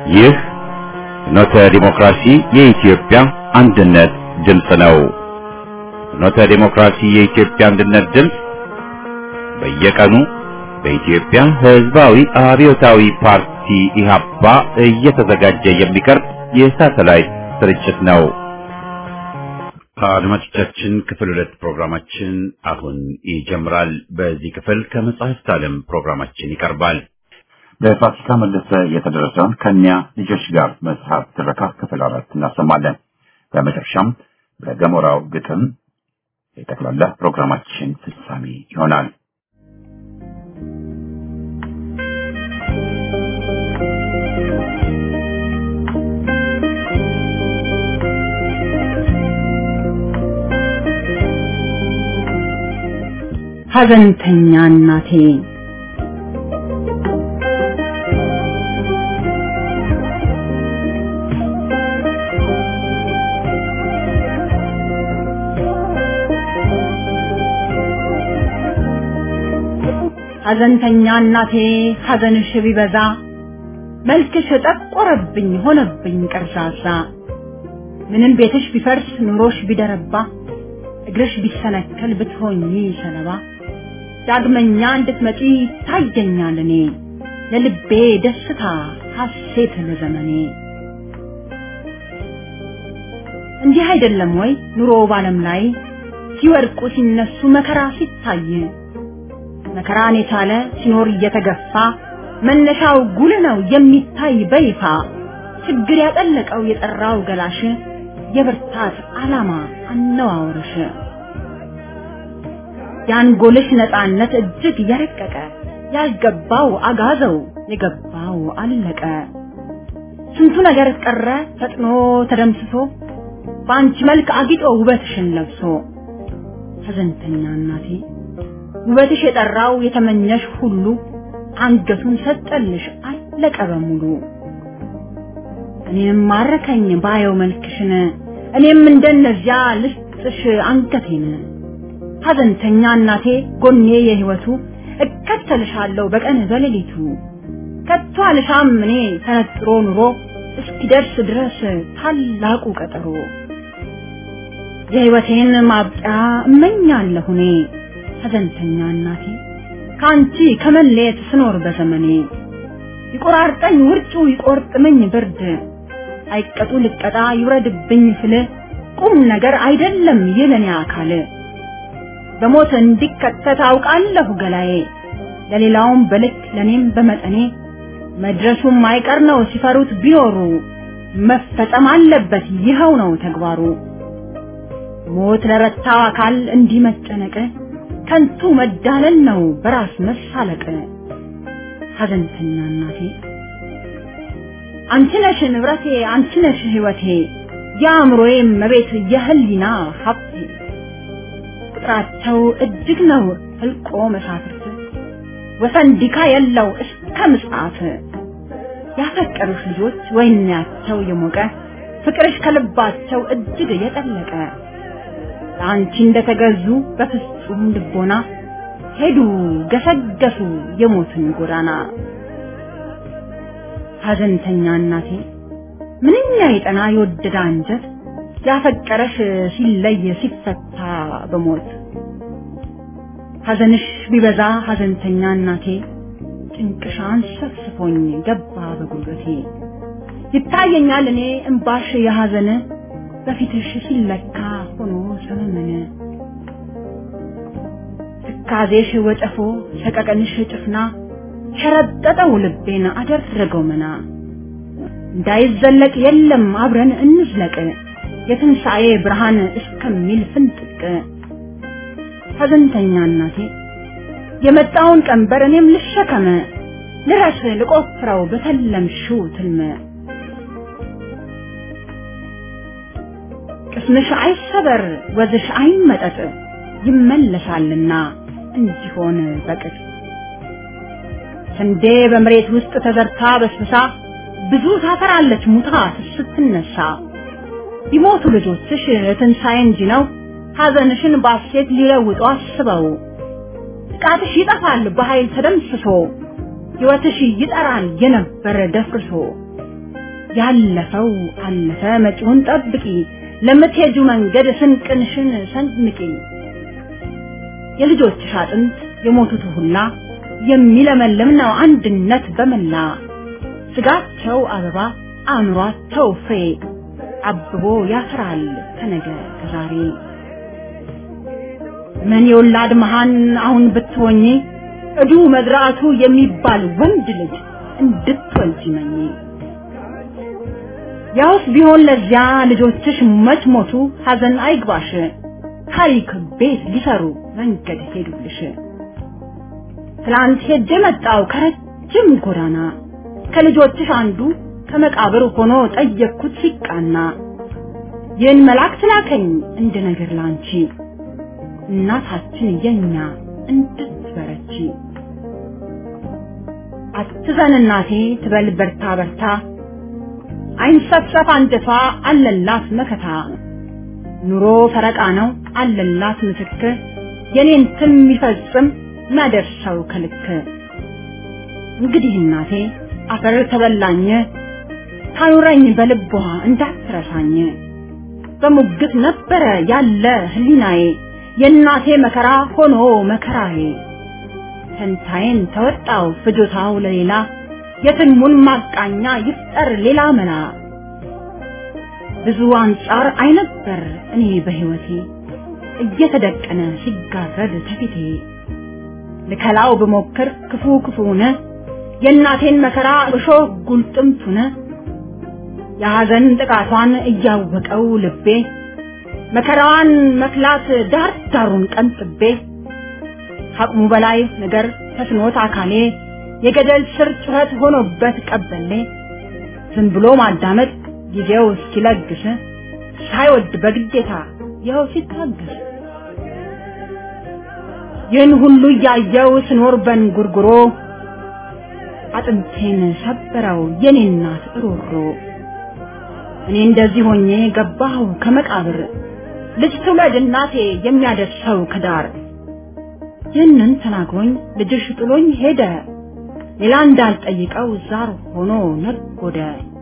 ይህ ፍኖተ ዲሞክራሲ የኢትዮጵያ አንድነት ድምፅ ነው። ፍኖተ ዲሞክራሲ የኢትዮጵያ አንድነት ድምፅ በየቀኑ በኢትዮጵያ ሕዝባዊ አብዮታዊ ፓርቲ ኢህአፓ እየተዘጋጀ የሚቀርብ የሳተላይት ስርጭት ነው። አድማጮቻችን ክፍል ሁለት ፕሮግራማችን አሁን ይጀምራል። በዚህ ክፍል ከመጽሐፍት ዓለም ፕሮግራማችን ይቀርባል። በፋሲካ መለሰ የተደረሰውን ከኒያ ልጆች ጋር መጽሐፍ ትረካ ክፍል አራት እናሰማለን። በመጨረሻም በገሞራው ግጥም የጠቅላላ ፕሮግራማችን ፍጻሜ ይሆናል። ሐዘንተኛ እናቴ ሐዘንተኛ እናቴ ሐዘንሽ ቢበዛ መልክሽ ጠቆረብኝ ሆነብኝ ቀርዛዛ ምንም ቤትሽ ቢፈርስ ኑሮሽ ቢደረባ እግርሽ ቢሰነከል ብትሆኚ ሰለባ ዳግመኛ እንድትመጪ ታየኛል እኔ ለልቤ ደስታ ሐሴት ለዘመኔ እንዲህ አይደለም ወይ ኑሮ ባለም ላይ ሲወድቁ ሲነሱ መከራ ሲታይ መከራን የቻለ ሲኖር እየተገፋ መነሻው ጉል ነው የሚታይ በይፋ ችግር ያጠለቀው የጠራው ገላሽ የብርታት ዓላማ አነዋወርሽ የአንጎልሽ ነፃነት እጅግ የረቀቀ ያልገባው አጋዘው የገባው አለቀ ስንቱ ነገር ቀረ ፈጥኖ ተደምስሶ በአንቺ መልክ አጊጦ ውበትሽን ለብሶ ሐዘንተኛ እናቴ ውበትሽ የጠራው የተመኘሽ ሁሉ አንገቱን ሰጠልሽ አለቀ በሙሉ እኔም ማረከኝ ባየው መልክሽን እኔም እንደነዚያ ልስጥሽ አንገቴን ሐዘንተኛ እናቴ ጎኔ የህይወቱ እከተልሻለሁ በቀን በሌሊቱ ከቶ አልሻም እኔ ተነጥሮ ኑሮ እስኪደርስ ድረስ ታላቁ ቀጠሮ የህይወቴን ማብቂያ እመኛለሁ እኔ ሐዘንተኛ እናቴ ከአንቺ ከመለየት ስኖር በዘመኔ ይቆራርጠኝ ውርጩ ይቆርጥመኝ ብርድ አይቀጡ ልቀጣ ይውረድብኝ ስል ቁም ነገር አይደለም ይለኔ አካል በሞት እንዲከተት አውቃለሁ ገላዬ ለሌላውም በልክ ለኔም በመጠኔ መድረሱም አይቀር ነው ሲፈሩት ቢኖሩ መፈጸም አለበት ይኸው ነው ተግባሩ ሞት ለረታው አካል እንዲህ መጨነቅ ከንቱ መዳለል ነው በራስ መሳለቅ ሐዘንተኛ እናቴ አንቺ ነሽ ንብረቴ አንቺ ነሽ ህይወቴ የአእምሮዬ መቤት የህሊና ሀብቴ ቁጥራቸው እጅግ ነው ህልቆ መሳፍርት ወሰን ዲካ የለው እስከ ምጽአት ያፈቀሩሽ ልጆች ወይናቸው የሞቀ ፍቅርሽ ከልባቸው እጅግ የጠለቀ ለአንቺ እንደተገዙ በፍጹም ልቦና ሄዱ ገሰገሱ የሞትን ጎዳና ሐዘንተኛ እናቴ ምንኛ የጠና የወደደ አንጀት ያፈቀረሽ ሲለይ ሲፈታ በሞት ሐዘንሽ ቢበዛ ሐዘንተኛ እናቴ ጭንቅሻን ሰፍስፎኝ ገባ በጉልበቴ ይታየኛል እኔ እምባሽ የሐዘን በፊትሽ ሲለካ ሆኖ ሰመመነ ትካዜሽ ወጨፎ ሰቀቀንሽ ጭፍና ሸረጠጠው ልቤን አደረገው መና እንዳይዘለቅ የለም አብረን እንዝለቅ የትንሣኤ ብርሃን እስከሚል ፍንጥቅ ሐዘንተኛ እናቴ የመጣውን ቀንበር እኔም ልሸከመ ልረስ ልቆፍረው በተለምሽው ትልመ ቅስምሽ አይሰበር ወዝሽ አይመጠጥ ይመለሳልና እንዲሆን በቅጥ ስንዴ በመሬት ውስጥ ተዘርታ በስብሳ ብዙ ታፈራለች ሙታ ስትነሳ ቢሞቱ ልጆችሽ ትንሣኤ እንጂ ነው ሐዘንሽን ባሴት ሊለውጡ አስበው ጥቃትሽ ይጠፋል በኃይል ተደምስሶ ሕይወትሽ ይጠራል የነበረ ደፍርሶ ያለፈው አለፈ መጪውን ጠብቂ ለምትሄጁ መንገድ ስንቅንሽን ሰንምቂ የልጆችሽ አጥንት የሞቱት ሁላ የሚለመልም ነው አንድነት በመላ ስጋቸው አበባ አእምሯቸው ፍሬ አብቦ ያፈራል ከነገ ከዛሬ ምን የወላድ መሃን አሁን ብትሆኚ እዱ መዝራቱ የሚባል ወንድ ልጅ እንድትወልጂ መኝ ያውስ ቢሆን ለዚያ ልጆችሽ መች ሞቱ ሐዘን አይግባሽ ታሪክ ቤት ሊሰሩ መንገድ ሄዱልሽ ትላንት ሄጄ መጣው ከረጅም ጎዳና ከልጆችሽ አንዱ ከመቃብር ሆኖ ጠየቅኩት ሲቃና ይህን መልአክ ላከኝ እንደ ነገር ላንቺ እናታችን የኛ እንድትበረቺ አትዘን እናቴ ትበል በርታ በርታ አይንሰፍሰፍ አንጀቷ አለላት መከታ ኑሮ ፈረቃ ነው አለላት ምስክር የኔን ትም የሚፈጽም ማደርሰው ከልክ እንግዲህ እናቴ አፈር ተበላኝ ታኑረኝ በልቧ እንዳትረሳኝ በሙግት ነበረ ያለ ህሊናዬ የእናቴ መከራ ሆኖ መከራዬ ፈንታዬን ተወጣው ፍጆታው ለሌላ የትልሙን ማቃኛ ይፍጠር ሌላ መላ ብዙ አንጻር አይነበር እኔ በህይወቴ እየተደቀነ ሲጋረድ ተፊቴ ልከላው ብሞክር ክፉ ክፉነ የእናቴን መከራ እሾህ ጉልጥምቱነ የሐዘን ጥቃቷን እያወቀው ልቤ መከራዋን መክላት ዳር ዳሩን ቀንጥቤ ከአቅሙ በላይ ነገር ተስኖት አካሌ የገደል ስር ጩኸት ሆኖበት ቀበሌ ዝም ብሎ ማዳመጥ ጊዜው እስኪለግስ ሳይወድ በግዴታ ይኸው ሲታገስ ይህን ሁሉ እያየው ስኖር በንጉርጉሮ አጥንቴን ሰበረው የኔ እናት እሮሮ እኔ እንደዚህ ሆኜ ገባሁ ከመቃብር ልጅ ትውለድ እናቴ የሚያደርሰው ከዳር ይህንን ተናግሮኝ ልጅሽ ጥሎኝ ሄደ ሌላ እንዳልጠይቀው ዛር ሆኖ ነጎደ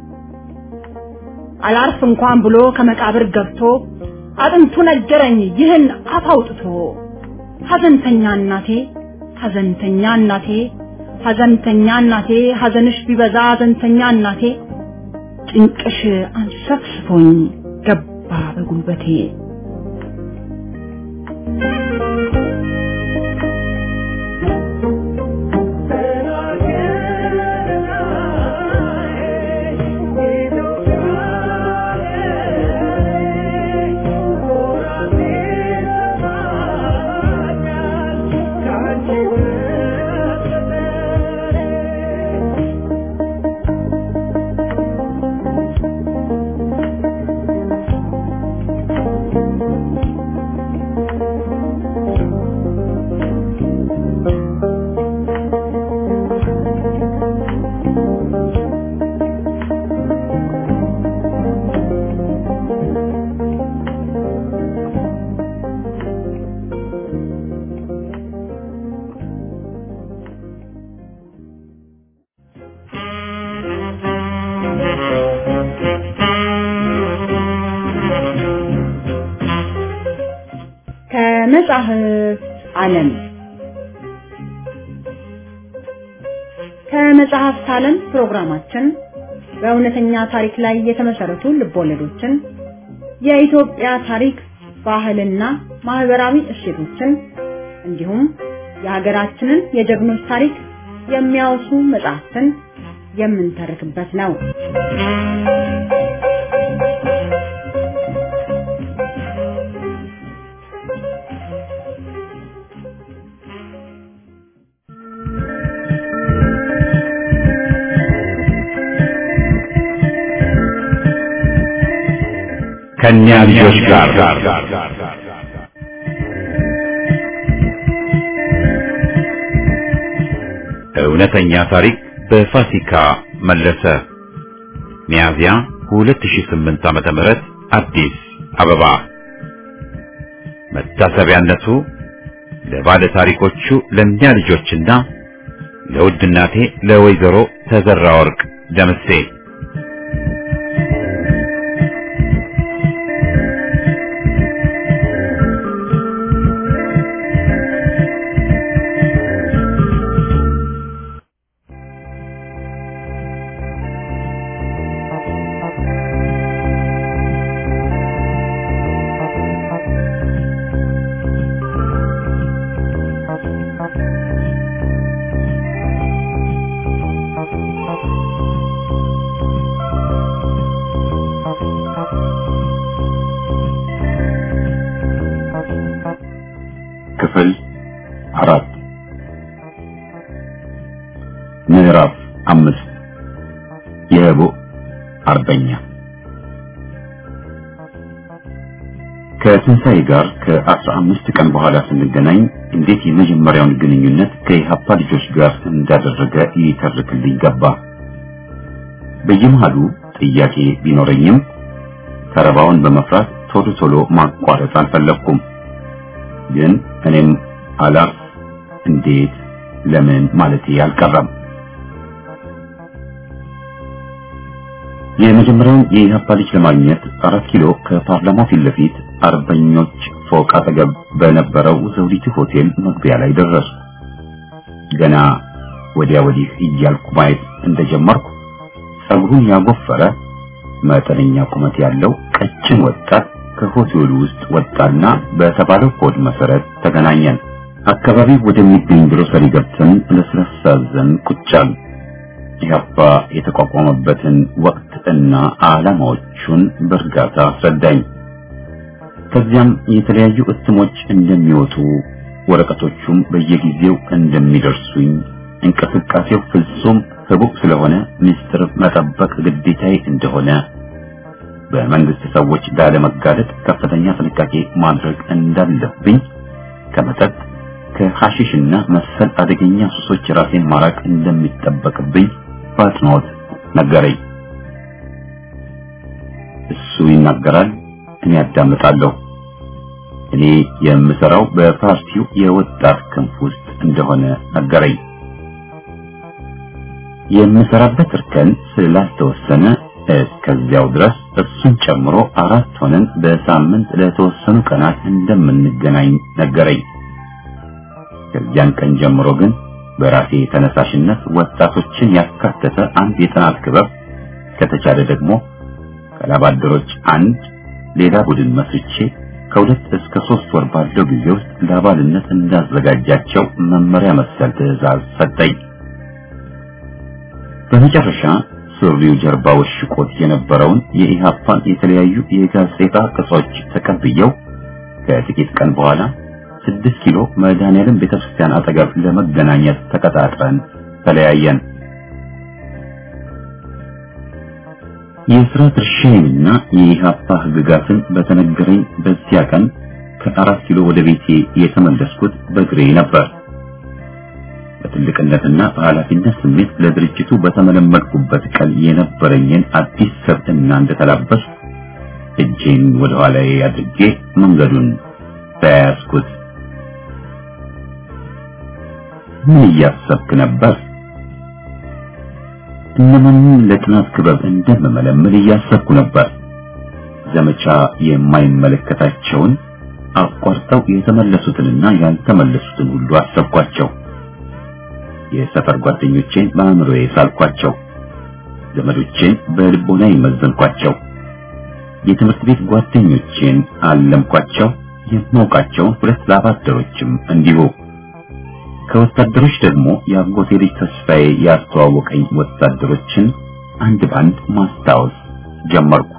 አላርፍ እንኳን ብሎ ከመቃብር ገብቶ አጥንቱ ነገረኝ ይህን አፍ አውጥቶ ሐዘንተኛ እናቴ ሐዘንተኛ እናቴ ሐዘንተኛ እናቴ ሐዘንሽ ቢበዛ ሐዘንተኛ እናቴ ጭንቅሽ አንሰፍስፎኝ ገባ በጉልበቴ ከመጽሐፍ ዓለም ከመጽሐፍት ዓለም ፕሮግራማችን በእውነተኛ ታሪክ ላይ የተመሰረቱ ልቦለዶችን፣ የኢትዮጵያ ታሪክ፣ ባህልና ማህበራዊ እሴቶችን እንዲሁም የሀገራችንን የጀግኖች ታሪክ የሚያወሱ መጽሐፍትን የምንተርክበት ነው። ከእኛ ልጆች ጋር እውነተኛ ታሪክ በፋሲካ መለሰ ሚያዝያ 2008 ዓመተ ምህረት አዲስ አበባ መታሰቢያነቱ ለባለ ታሪኮቹ ለእኛ ልጆችና ለውድ እናቴ ለወይዘሮ ተዘራ ወርቅ ደምሴ ክፍል አራት ምዕራፍ አምስት የህቡ አርበኛ ከትንሣኤ ጋር ከአስራ አምስት ቀን በኋላ ስንገናኝ እንዴት የመጀመሪያውን ግንኙነት ከኢሃፓ ልጆች ጋር እንዳደረገ ይተርክልኝ ገባ። በየመሃሉ ጥያቄ ቢኖረኝም ተረባውን በመፍራት ቶሎ ቶሎ ማቋረጥ አልፈለግኩም። ግን እኔም አላፍ እንዴት ለምን ማለቴ አልቀረም። የመጀመሪያውን የኢህአፓ ልጅ ለማግኘት አራት ኪሎ ከፓርላማው ፊት ለፊት አርበኞች ፎቅ አጠገብ በነበረው ዘውዲቱ ሆቴል መግቢያ ላይ ደረሱ። ገና ወዲያ ወዲህ እያልኩ ማየት እንደጀመርኩ ጸጉሩን ያጎፈረ መጠነኛ ቁመት ያለው ቀጭን ወጣት ከሆቴሉ ውስጥ ወጣና በተባለው ኮድ መሰረት ተገናኘን። አካባቢው ወደሚገኝ ግሮሰሪ ገብተን ለስላሳ ዘን ቁጭ አልን። ኢህአፓ የተቋቋመበትን ወቅት እና ዓላማዎቹን በእርጋታ አስረዳኝ። ከዚያም የተለያዩ እትሞች እንደሚወጡ ወረቀቶቹም በየጊዜው እንደሚደርሱኝ እንቅስቃሴው ፍጹም ህቡዕ ስለሆነ ምስጢር መጠበቅ ግዴታዬ እንደሆነ በመንግስት ሰዎች ላለመጋለጥ ከፍተኛ ጥንቃቄ ማድረግ እንዳለብኝ ከመጠጥ ከሐሺሽና መሰል አደገኛ ሱሶች ራሴን ማራቅ እንደሚጠበቅብኝ በአጽንኦት ነገረኝ። እሱ ይናገራል፣ እኔ አዳምጣለሁ። እኔ የምሰራው በፓርቲው የወጣት ክንፍ ውስጥ እንደሆነ ነገረኝ። የምሰራበት እርከን ስላልተወሰነ እስከዚያው ድረስ እሱን ጨምሮ አራት ሆነን በሳምንት ለተወሰኑ ቀናት እንደምንገናኝ ነገረኝ። ከዚያን ቀን ጀምሮ ግን በራሴ ተነሳሽነት ወጣቶችን ያካተተ አንድ የጥናት ክበብ ከተቻለ ደግሞ ከላባደሮች አንድ ሌላ ቡድን መስርቼ ከሁለት እስከ ሶስት ወር ባለው ጊዜ ውስጥ ለአባልነት እንዳዘጋጃቸው መመሪያ መሰል ትዕዛዝ ሰጠኝ። በመጨረሻ ሱሪው ጀርባ ወሽቆት የነበረውን የኢሃፓን የተለያዩ የጋዜጣ ቅጾች ተቀብየው ከጥቂት ቀን በኋላ ስድስት ኪሎ መድኃኔዓለም ቤተክርስቲያን አጠገብ ለመገናኘት ተቀጣጥረን ተለያየን። የስራ ድርሻዬንና የኢሃፓ ህግጋትን በተነገረኝ በዚያ ቀን ከአራት ኪሎ ወደ ቤቴ የተመለስኩት በእግሬ ነበር። በትልቅነትና በኃላፊነት ስሜት ለድርጅቱ በተመለመልኩበት ቀን የነበረኝን አዲስ ሰብዕና እንደተላበስ እጄን ወደ ኋላዬ አድርጌ መንገዱን ተያያዝኩት። ምን እያሰብክ ነበር? እነማንን ለጥናት ክበብ እንደምመለምል እያሰብኩ ነበር። ዘመቻ የማይመለከታቸውን አቋርጠው የተመለሱትንና ያልተመለሱትን ሁሉ አሰብኳቸው። የሰፈር ጓደኞቼን በአእምሮዬ ሳልኳቸው፣ ዘመዶቼን በልቦና ይመዘንኳቸው፣ የትምህርት ቤት ጓደኞቼን አለምኳቸው፣ የማውቃቸውን ሁለት ላባደሮችም እንዲሁ። ከወታደሮች ደግሞ የአጎቴ ልጅ ተስፋዬ ያስተዋወቀኝ ወታደሮችን አንድ ባንድ ማስታወስ ጀመርኩ።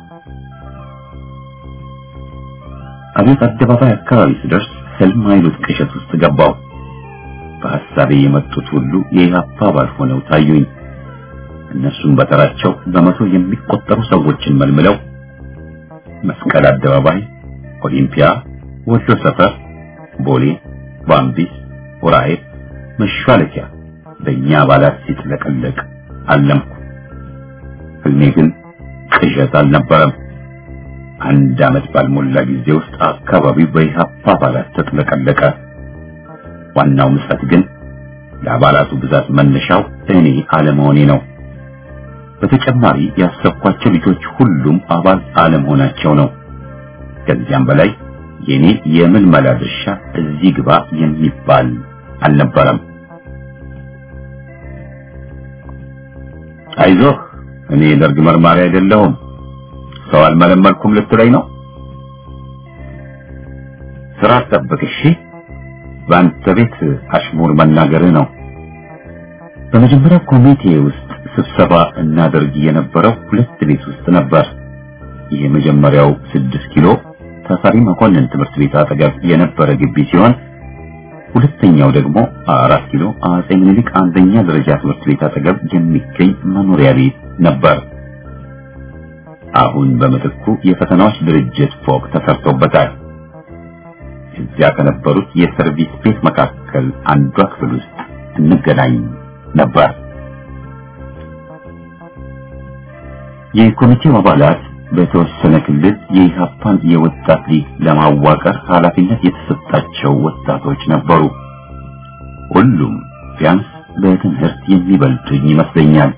አቤት አደባባይ አካባቢ ስደርስ ህልም አይሉት ቅዠት ውስጥ ገባው። በሐሳቤ የመጡት ሁሉ የኢህአፓ አባል ሆነው ታዩኝ። እነሱም በተራቸው በመቶ የሚቆጠሩ ሰዎችን መልምለው መስቀል አደባባይ፣ ኦሊምፒያ፣ ወሎ ሰፈር፣ ቦሌ፣ ባምቢስ፣ ኡራኤል መሿለኪያ በእኛ አባላት ሲጥለቀለቅ አለምኩ። ህልሜ ግን ቅዠት አልነበረም። አንድ ዓመት ባልሞላ ጊዜ ውስጥ አካባቢው በኢህአፓ አባላት ተጥለቀለቀ። ዋናው ምጸት ግን ለአባላቱ ብዛት መነሻው እኔ አለመሆኔ ነው። በተጨማሪ ያሰብኳቸው ልጆች ሁሉም አባል አለመሆናቸው ነው። ከዚያም በላይ የኔ የምልመላ ድርሻ እዚህ ግባ የሚባል አልነበረም። አይዞህ እኔ ደርግ መርማሪ አይደለሁም፣ ሰው አልመለመልኩም ልትለኝ ነው? ስራ ጠብቅ እሺ። በአንተ ቤት አሽሙር መናገርህ ነው። በመጀመሪያው ኮሚቴ ውስጥ ስብሰባ እናደርግ የነበረው ሁለት ቤት ውስጥ ነበር። የመጀመሪያው ስድስት ኪሎ ተፈሪ መኮንን ትምህርት ቤት አጠገብ የነበረ ግቢ ሲሆን ሁለተኛው ደግሞ አራት ኪሎ አጼ ምኒልክ አንደኛ ደረጃ ትምህርት ቤት አጠገብ የሚገኝ መኖሪያ ቤት ነበር። አሁን በምትኩ የፈተናዎች ድርጅት ፎቅ ተሰርቶበታል። እዚያ ከነበሩት የሰርቪስ ቤት መካከል አንዷ ክፍል ውስጥ እንገናኝ ነበር። የኮሚቴው አባላት በተወሰነ ክልል የኢህአፓን የወጣት ሊግ ለማዋቀር ኃላፊነት የተሰጣቸው ወጣቶች ነበሩ። ሁሉም ቢያንስ በትምህርት የሚበልጡኝ ይመስለኛል።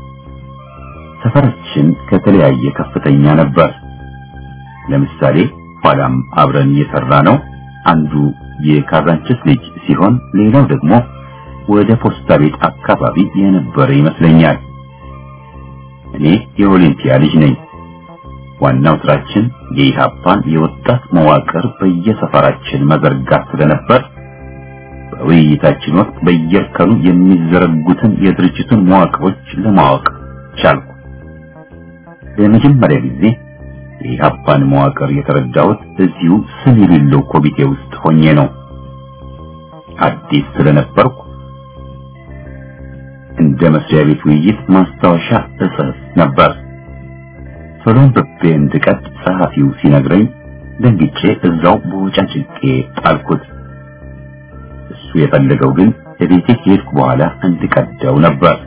ሰፈራችን ከተለያየ ከፍተኛ ነበር። ለምሳሌ ኋላም አብረን የሰራ ነው አንዱ የካዛንችስ ልጅ ሲሆን ሌላው ደግሞ ወደ ፖስታ ቤት አካባቢ የነበረ ይመስለኛል። እኔ የኦሊምፒያ ልጅ ነኝ። ዋናው ስራችን የኢህአፓን የወጣት መዋቅር በየሰፈራችን መዘርጋት ስለነበር በውይይታችን ወቅት በየእርከኑ የሚዘረጉትን የድርጅቱን መዋቅሮች ለማወቅ ቻልኩ። ለመጀመሪያ ጊዜ የኢህአፓን መዋቅር የተረዳሁት እዚሁ ስም የሌለው ኮሚቴ ውስጥ ሆኜ ነው። አዲስ ስለነበርኩ እንደ መስሪያ ቤት ውይይት ማስታወሻ እጽፍ ነበር። ቶሎም በቤ እንድቀድ ጸሐፊው ሲነግረኝ ደንግጬ እዛው በወጫጭቄ ጣልኩት። እሱ የፈለገው ግን ለቤቴ ከሄድኩ በኋላ እንድቀደው ነበር።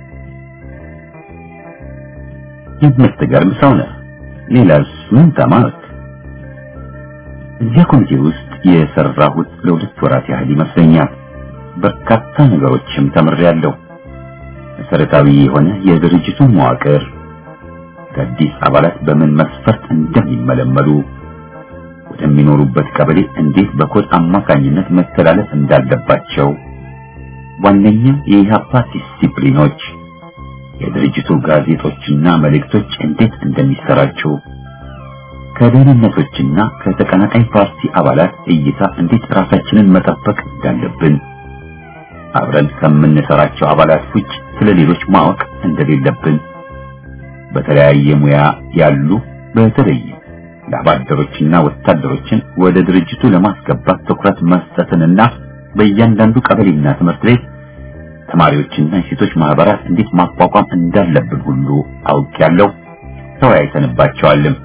የምትገርም ሰው ነህ። ሌላስ ምን ተማርክ? እዚያ ኮሚቴ ውስጥ የሰራሁት ለሁለት ወራት ያህል ይመስለኛል። በርካታ ነገሮችም ተምሬያለሁ። መሰረታዊ የሆነ የድርጅቱን መዋቅር አዳዲስ አባላት በምን መስፈርት እንደሚመለመሉ ወደሚኖሩበት ቀበሌ እንዴት በኮድ አማካኝነት መተላለፍ እንዳለባቸው ዋነኛ የኢህአፓ ዲሲፕሊኖች የድርጅቱ ጋዜጦችና መልእክቶች እንዴት እንደሚሰራጩ ከደህንነቶችና ከተቀናቃኝ ፓርቲ አባላት እይታ እንዴት ራሳችንን መጠበቅ እንዳለብን አብረን ከምንሰራቸው አባላት ውጭ ስለ ሌሎች ማወቅ እንደሌለብን በተለያየ ሙያ ያሉ በተለይ ለአባደሮችና ወታደሮችን ወደ ድርጅቱ ለማስገባት ትኩረት መስጠትንና በእያንዳንዱ ቀበሌና ትምህርት ቤት ተማሪዎችና የሴቶች ማህበራት እንዴት ማቋቋም እንዳለብን ሁሉ አውቄያለሁ። ተወያይተንባቸዋልም።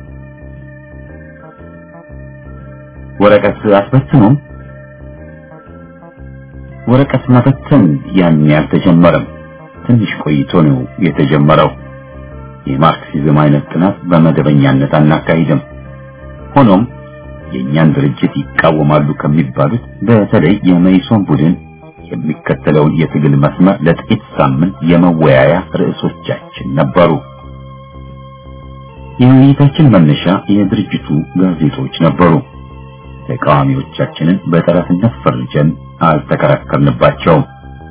ወረቀት አስበትኑም ወረቀት መበተን ያን ያልተጀመረም ትንሽ ቆይቶ ነው የተጀመረው። የማርክሲዝም አይነት ጥናት በመደበኛነት አናካሂድም። ሆኖም የእኛን ድርጅት ይቃወማሉ ከሚባሉት በተለይ የመይሶን ቡድን የሚከተለውን የትግል መስመር ለጥቂት ሳምንት የመወያያ ርዕሶቻችን ነበሩ። የውይይታችን መነሻ የድርጅቱ ጋዜጦች ነበሩ። ተቃዋሚዎቻችንን በጠላትነት ፈርጀን አልተከራከርንባቸውም።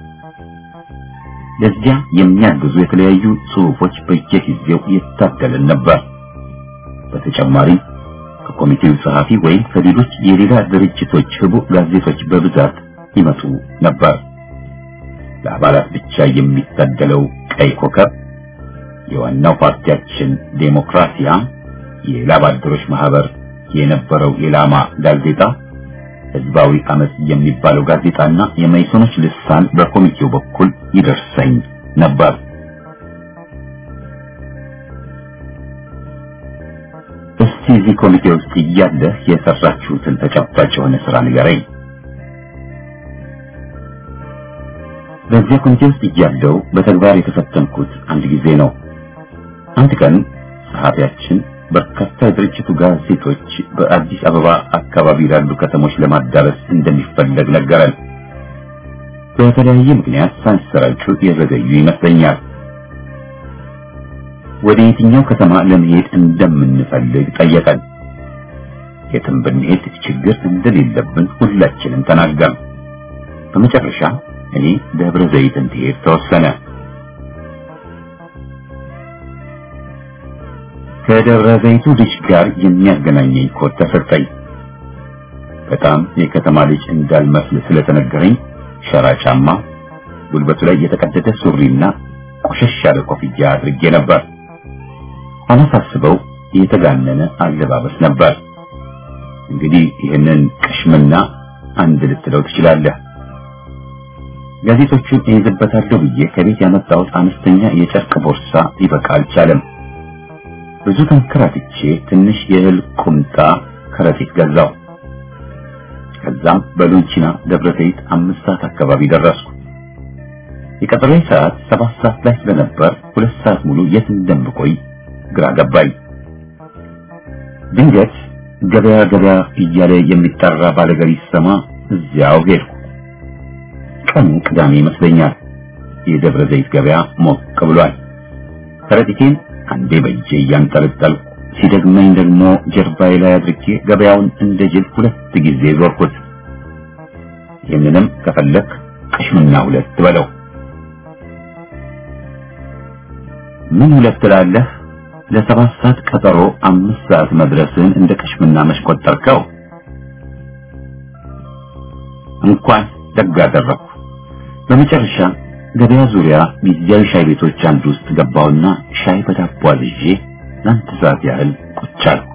ለዚያ የሚያግዙ የተለያዩ ጽሑፎች በየጊዜው ይታደልን ነበር። በተጨማሪም ከኮሚቴው ጸሐፊ ወይም ከሌሎች የሌላ ድርጅቶች ህቡ ጋዜጦች በብዛት ይመጡ ነበር። ለአባላት ብቻ የሚታደለው ቀይ ኮከብ፣ የዋናው ፓርቲያችን ዴሞክራሲያ፣ የላባደሮች ማህበር የነበረው የላማ ጋዜጣ፣ ህዝባዊ አመጽ የሚባለው ጋዜጣና የመይሶኖች ልሳን በኮሚቴው በኩል ይደርሰኝ ነበር። እስቲ እዚህ ኮሚቴ ውስጥ እያለህ የሰራችሁትን ተጨባጭ የሆነ ስራ ንገረኝ። በዚያ ኮሚቴ ውስጥ እያለሁ በተግባር የተፈተንኩት አንድ ጊዜ ነው። አንድ ቀን ጸሐፊያችን በርካታ የድርጅቱ ጋዜጦች በአዲስ አበባ አካባቢ ላሉ ከተሞች ለማዳረስ እንደሚፈለግ ነገረን። በተለያየ ምክንያት ሳይሰራጩ የዘገዩ ይመስለኛል። ወደ የትኛው ከተማ ለመሄድ እንደምንፈልግ ጠየቀን። የትም ብንሄድ ችግር እንደሌለብን ሁላችንም ተናገርን። በመጨረሻ እኔ ደብረ ዘይት እንድሄድ ተወሰነ። ከደብረ ዘይቱ ልጅ ጋር የሚያገናኘኝ ኮድ ተሰጠኝ። በጣም የከተማ ልጅ እንዳልመስል ስለተነገረኝ ሸራ ጫማ፣ ጉልበቱ ላይ የተቀደደ ሱሪና ቆሸሽ ያለ ኮፍያ አድርጌ ነበር። ሆነ ሳስበው የተጋነነ አለባበስ ነበር። እንግዲህ ይህንን ቅሽምና አንድ ልትለው ትችላለህ። ጋዜጦቹን እይዝበታለሁ ብዬ ከቤት ያመጣሁት አነስተኛ የጨርቅ ቦርሳ ሊበቃ አልቻለም። ብዙ ተንከራትቼ ትንሽ የእህል ቁምጣ ከረጢት ገዛው። ከዛም በሎንቺና ደብረ ዘይት አምስት ሰዓት አካባቢ ደረስኩ። የቀጠሮዬ ሰዓት ሰባት ሰዓት ላይ ስለነበር ሁለት ሰዓት ሙሉ የት እንደምቆይ ግራ ገባኝ። ድንገት ገበያ ገበያ እያለ የሚጠራ ባለገሪ ሲሰማ እዚያው ሄድኩ። ቀኑ ቅዳሜ ይመስለኛል። የደብረ ዘይት ገበያ ሞቅ ብሏል። ከረጢቴን አንዴ በእጄ እያንጠለጠልኩ ሲደግመኝ ደግሞ ጀርባዬ ላይ አድርጌ ገበያውን እንደ ጅል ሁለት ጊዜ ዞርኩት። ይህንንም ከፈለክ ቅሽምና ሁለት በለው። ምን ሁለት ትላለህ? ለሰባት ሰዓት ቀጠሮ አምስት ሰዓት መድረስን እንደ ቅሽምና መሽቆጠርከው። እንኳን ደግ አደረኩ። በመጨረሻ ገበያ ዙሪያ ጊዜያዊ ሻይ ቤቶች አንዱ ውስጥ ገባውና ሻይ በዳቦ አዝዤ ለአንድ ሰዓት ያህል ቁጭ አልኩ።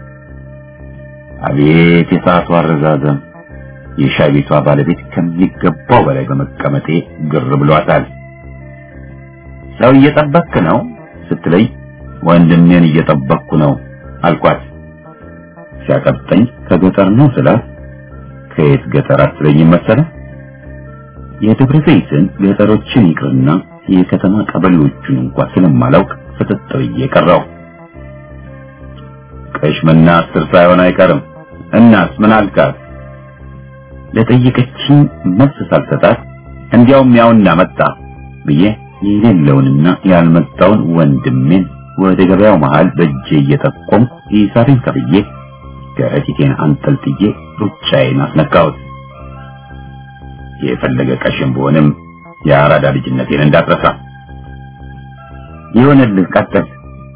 አቤት የሰዓቱ አረዛዘም! የሻይ ቤቷ ባለቤት ከሚገባው በላይ በመቀመጤ ግር ብሏታል። ሰው እየጠበክ ነው ስትለኝ ወንድሜን እየጠበቅኩ ነው አልኳት። ሲያቀብጠኝ ከገጠር ነው ስላት ከየት ገጠር አትለኝም መሰለህ? የደብረ ዘይትን ገጠሮችን ይቅርና የከተማ ቀበሌዎቹን እንኳን ስለማላውቅ ፍጥጥ ብዬ ቀረው። ቅሽምና አስር ሳይሆን አይቀርም። እናስ ምን አልካት? ለጠየቀችኝ መልስ ሳልሰጣት እንዲያውም ያውና መጣ ብዬ የሌለውንና ያልመጣውን ወንድሜን ወደ ገበያው መሃል በእጄ እየጠቆምኩ ሂሳቤን ከፍዬ ከረጢቴን አንጠልጥዬ ሩጫዬን አስነካሁት። የፈለገ ቀሽም ብሆንም የአራዳ ልጅነቴን እንዳትረሳ። ይሆንልህ፣ ቀጥል።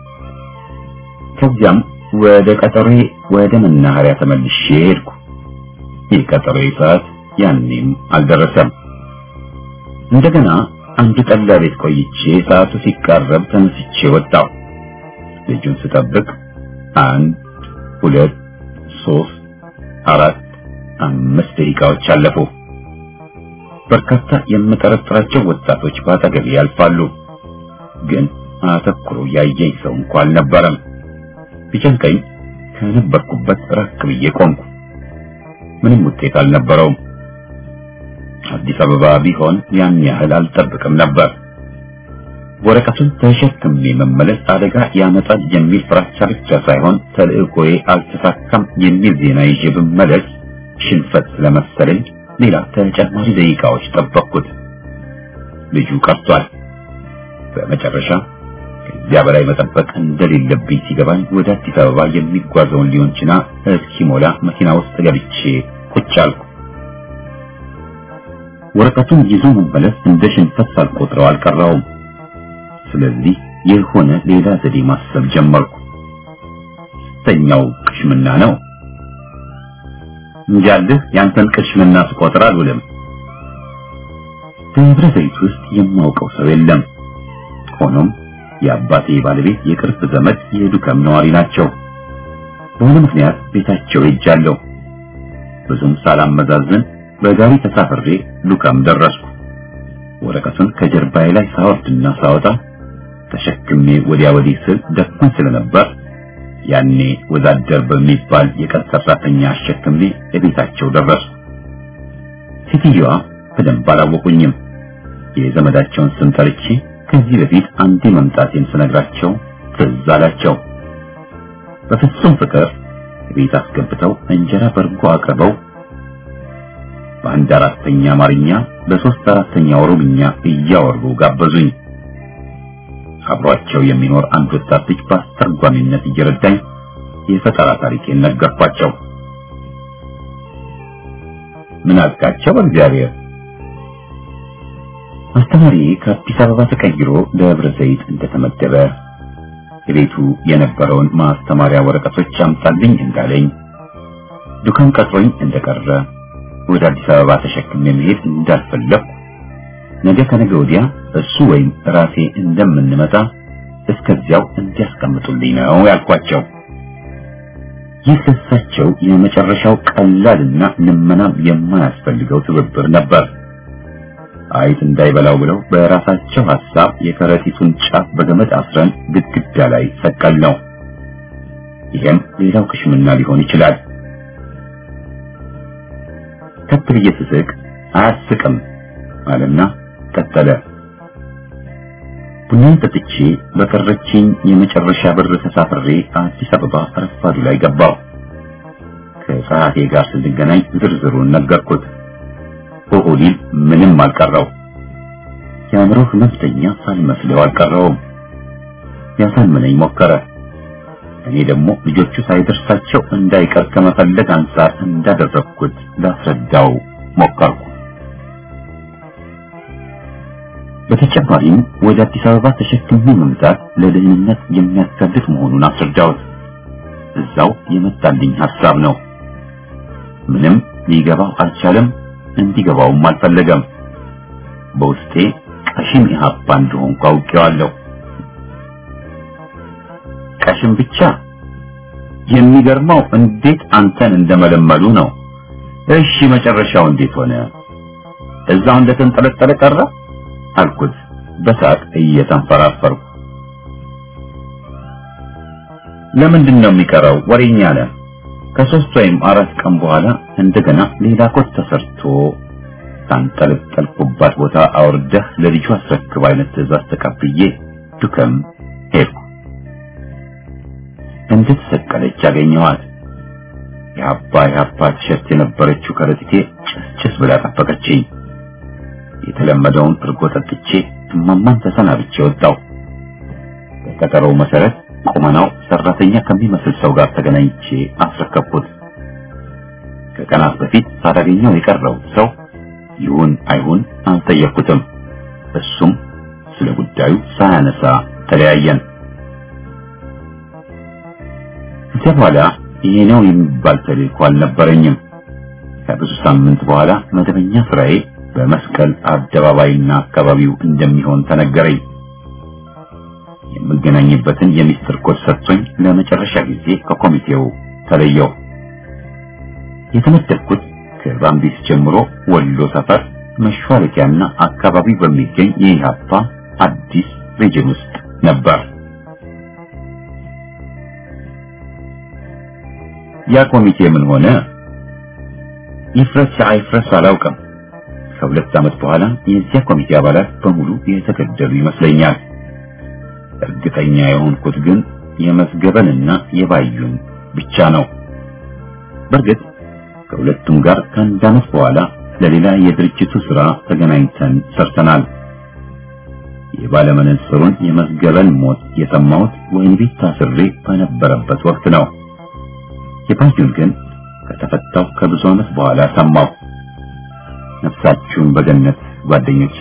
ከዚያም ወደ ቀጠሮዬ ወደ መናኸሪያ ተመልሼ ሄድኩ። የቀጠሮዬ ሰዓት ያኔም አልደረሰም። እንደገና አንድ ጠላ ቤት ቆይቼ ሰዓቱ ሲቃረብ ተነስቼ ወጣሁ። ልጁን ስጠብቅ አንድ ሁለት ሶስት አራት አምስት ደቂቃዎች አለፉ። በርካታ የምጠረጥራቸው ወጣቶች በአጠገቤ ያልፋሉ፣ ግን አተኩሮ ያየኝ ሰው እንኳ አልነበረም። ቢጨንቀኝ ከነበርኩበት ራቅ ብዬ ቆምኩ። ምንም ውጤት አልነበረውም። አዲስ አበባ ቢሆን ያን ያህል አልጠብቅም ነበር። ወረቀቱን ተሸክሜ መመለስ አደጋ ያመጣል የሚል ፍራቻ ብቻ ሳይሆን ተልእኮዬ አልተሳካም የሚል ዜና ይዤ ብመለስ ሽንፈት ስለመሰለኝ ሌላ ተጨማሪ ደቂቃዎች ጠበቅኩት። ልጁ ቀርቷል። በመጨረሻ ከዚያ በላይ መጠበቅ እንደሌለብኝ ሲገባኝ ወደ አዲስ አበባ የሚጓዘውን ሊሆን ችና እስኪሞላ መኪና ውስጥ ገብቼ ቁጭ አልኩ። ወረቀቱን ይዞ መመለስ እንደ ሽንፈት ሳልቆጥረው አልቀረውም። ስለዚህ የሆነ ሌላ ዘዴ ማሰብ ጀመርኩ። ስተኛው ቅሽምና ነው እንጃልህ ያንተን ቅሽምና ስቆጥር አልውልም። ደብረ ዘይት ውስጥ የማውቀው ሰው የለም። ሆኖም የአባቴ ባለቤት የቅርብ ዘመድ የዱከም ነዋሪ ናቸው። በሆነ ምክንያት ቤታቸው ሄጃለሁ። ብዙም ሳላመዛዝን በጋሪ ተሳፍሬ ዱከም ደረስኩ። ወረቀቱን ከጀርባዬ ላይ ሳወርድና ሳወጣ ተሸክሜ ወዲያ ወዲህ ስል ደክሞኝ ስለነበር ያኔ ወዛደር በሚባል የቀን ሰራተኛ አሸክሜ ለቤታቸው ደረሱ። ሴትዮዋ በደንብ አላወቁኝም። የዘመዳቸውን ስም ጠርቼ ከዚህ በፊት አንዴ መምጣቴን ስነግራቸው ትዝ አላቸው። በፍጹም ፍቅር ቤት አስገብተው እንጀራ በርጎ አቅርበው በአንድ አራተኛ አማርኛ በሶስት አራተኛ ኦሮምኛ እያወሩ ጋበዙኝ። አብሯቸው የሚኖር አንድ ወጣት ልጅ በአስተርጓሚነት እየረዳኝ የፈጠራ ታሪኬን ነገርኳቸው። ምን አልካቸው? በእግዚአብሔር አስተማሪ ከአዲስ አበባ ተቀይሮ ደብረ ዘይት እንደተመደበ ቤቱ የነበረውን ማስተማሪያ ወረቀቶች አምጣልኝ እንዳለኝ ዱካን ቀጥሮኝ እንደቀረ ወደ አዲስ አበባ ተሸክሜ መሄድ እንዳልፈለኩ ነገ ከነገ ወዲያ እሱ ወይም ራሴ እንደምንመጣ እስከዚያው እንዲያስቀምጡልኝ ነው ያልኳቸው። ይህ ለሳቸው የመጨረሻው ቀላልና ልመናም የማያስፈልገው ትብብር ነበር። አይት እንዳይበላው ብለው በራሳቸው ሐሳብ የከረጢቱን ጫፍ በገመድ አስረን ግድግዳ ላይ ሰቀል ነው። ይሄም ሌላው ክሽምና ሊሆን ይችላል። ከፍ ብዬ ስስቅ አያስቅም አለና ቀጠለ። ቡናን ጠጥቼ በቀረችኝ የመጨረሻ ብር ተሳፍሬ አዲስ አበባ ረፋዱ ላይ ገባው። ከጸሐፌ ጋር ስንገናኝ ዝርዝሩን ነገርኩት። ኦሆሊል ምንም አልቀረው። የአእምሮ ህመምተኛ ሳልመስለው አልቀረውም። ያሳምነኝ ሞከረ። እኔ ደግሞ ልጆቹ ሳይደርሳቸው እንዳይቀር ከመፈለግ አንጻር እንዳደረግኩት ላስረዳው ሞከርኩ። በተጨማሪም ወደ አዲስ አበባ ተሸክሜ መምጣት ለደህንነት የሚያስጋልጥ መሆኑን አስረዳሁት። እዛው የመጣልኝ ሐሳብ ነው። ምንም ሊገባው አልቻለም፣ እንዲገባውም አልፈለገም። በውስጤ ቀሽም ኢህአፓ እንደሆንኩ አውቄዋለሁ። ቀሽም ብቻ የሚገርመው እንዴት አንተን እንደመለመሉ ነው። እሺ መጨረሻው እንዴት ሆነ? እዛው እንደተንጠለጠለ ቀረ አልኩት በሳቅ እየተንፈራፈርኩ። ለምንድን ነው የሚቀረው? ወሬኛ አለ። ከሶስት ወይም አራት ቀን በኋላ እንደገና ሌላ ኮት ተሰርቶ ካንጠለጠልኩባት ቦታ አውርደህ ለልጁ አስረክብ አይነት ትዕዛዝ ተቀብዬ ዱከም ሄድኩ። እንደተሰቀለች አገኘኋት። የአባ የአባ ቲሸርት የነበረችው ከረጢቴ ጭስጭስ ብላ ጠበቀችኝ። የተለመደውን እርጎ ጠጥቼ እማማን ተሰናብቼ ወጣው። በቀጠሮው መሰረት ቁመናው ሰራተኛ ከሚመስል ሰው ጋር ተገናኝቼ አስረከብኩት። ከቀናት በፊት ሳላገኘው የቀረው ሰው ይሁን አይሁን አልጠየቅኩትም። እሱም ስለ ጉዳዩ ሳያነሳ ተለያየን። ከዚያ በኋላ ይሄ ነው የሚባል ተልእኮ አልነበረኝም። ከብዙ ሳምንት በኋላ መደበኛ ስራዬ በመስቀል አደባባይና አካባቢው እንደሚሆን ተነገረኝ። የምገናኝበትን የሚስጥር ኮድ ሰጥቶኝ ለመጨረሻ ጊዜ ከኮሚቴው ተለየው። የተመደብኩት ከባምቢስ ጀምሮ ወሎ ሰፈር መሿለኪያና አካባቢ በሚገኝ የኢህአፓ አዲስ ሬጅን ውስጥ ነበር። ያ ኮሚቴ ምን ሆነ? ይፍረስ አይፍረስ አላውቅም። ከሁለት ዓመት በኋላ የዚያ ኮሚቴ አባላት በሙሉ የተገደሉ ይመስለኛል። እርግጠኛ የሆንኩት ግን የመስገበንና የባዩን ብቻ ነው። በእርግጥ ከሁለቱም ጋር ከአንድ ዓመት በኋላ ለሌላ የድርጅቱ ሥራ ተገናኝተን ሰርተናል። የባለመነጽሩን የመስገበን ሞት የሰማሁት ወህኒ ቤት ታስሬ በነበረበት ወቅት ነው። የባዩን ግን ከተፈታው ከብዙ ዓመት በኋላ ሰማሁ። ነፍሳችሁን በገነት ጓደኞቼ።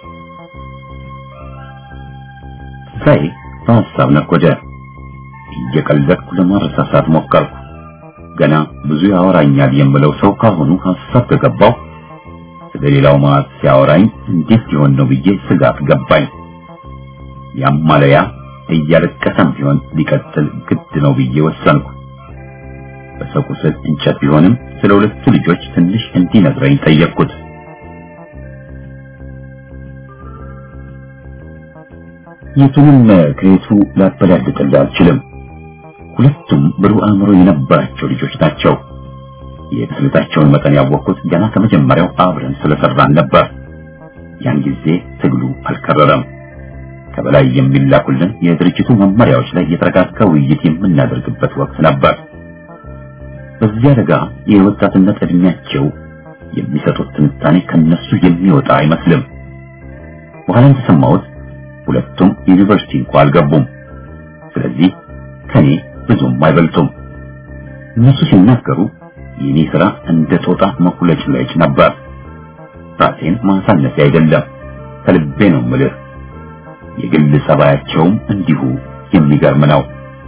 ሳይ በሐሳብ ነጎደ። እየቀለድኩ ለማረሳሳት ሞከርኩ። ገና ብዙ ያወራኛል የምለው ሰው ካሁኑ ሐሳብ ከገባው ስለ ሌላው ማለት ሲያወራኝ እንዴት ሊሆን ነው ብዬ ስጋት ገባኝ። ያማለያ እያለቀሰም ቢሆን ሊቀጥል ግድ ነው ብዬ ወሰንኩ። በሰው ቁስል እንጨት ቢሆንም ስለ ሁለቱ ልጆች ትንሽ እንዲነግረኝ ጠየቅኩት። የቱንም ከየቱ ላበላልጥልህ አልችልም። ሁለቱም ብሩህ አእምሮ የነበራቸው ልጆች ናቸው። የብስለታቸውን መጠን ያወቅኩት ገና ከመጀመሪያው አብረን ስለሰራን ነበር። ያን ጊዜ ትግሉ አልከረረም። ከበላይ የሚላኩልን የድርጅቱ መመሪያዎች ላይ የተረጋጋ ውይይት የምናደርግበት ወቅት ነበር። በዚያ ለጋ የወጣትነት እድሜያቸው የሚሰጡት ትንታኔ ከነሱ የሚወጣ አይመስልም። በኋላ እንደሰማሁት ሁለቱም ዩኒቨርሲቲ እንኳ አልገቡም። ስለዚህ ከኔ ብዙም አይበልጡም። እነሱ ሲናገሩ የኔ ስራ እንደ ጦጣ መኩለጭለጭ ነበር። ራሴን ማሳነፊ አይደለም፣ ከልቤ ነው ምልህ። የግል ጸባያቸውም እንዲሁ የሚገርም ነው።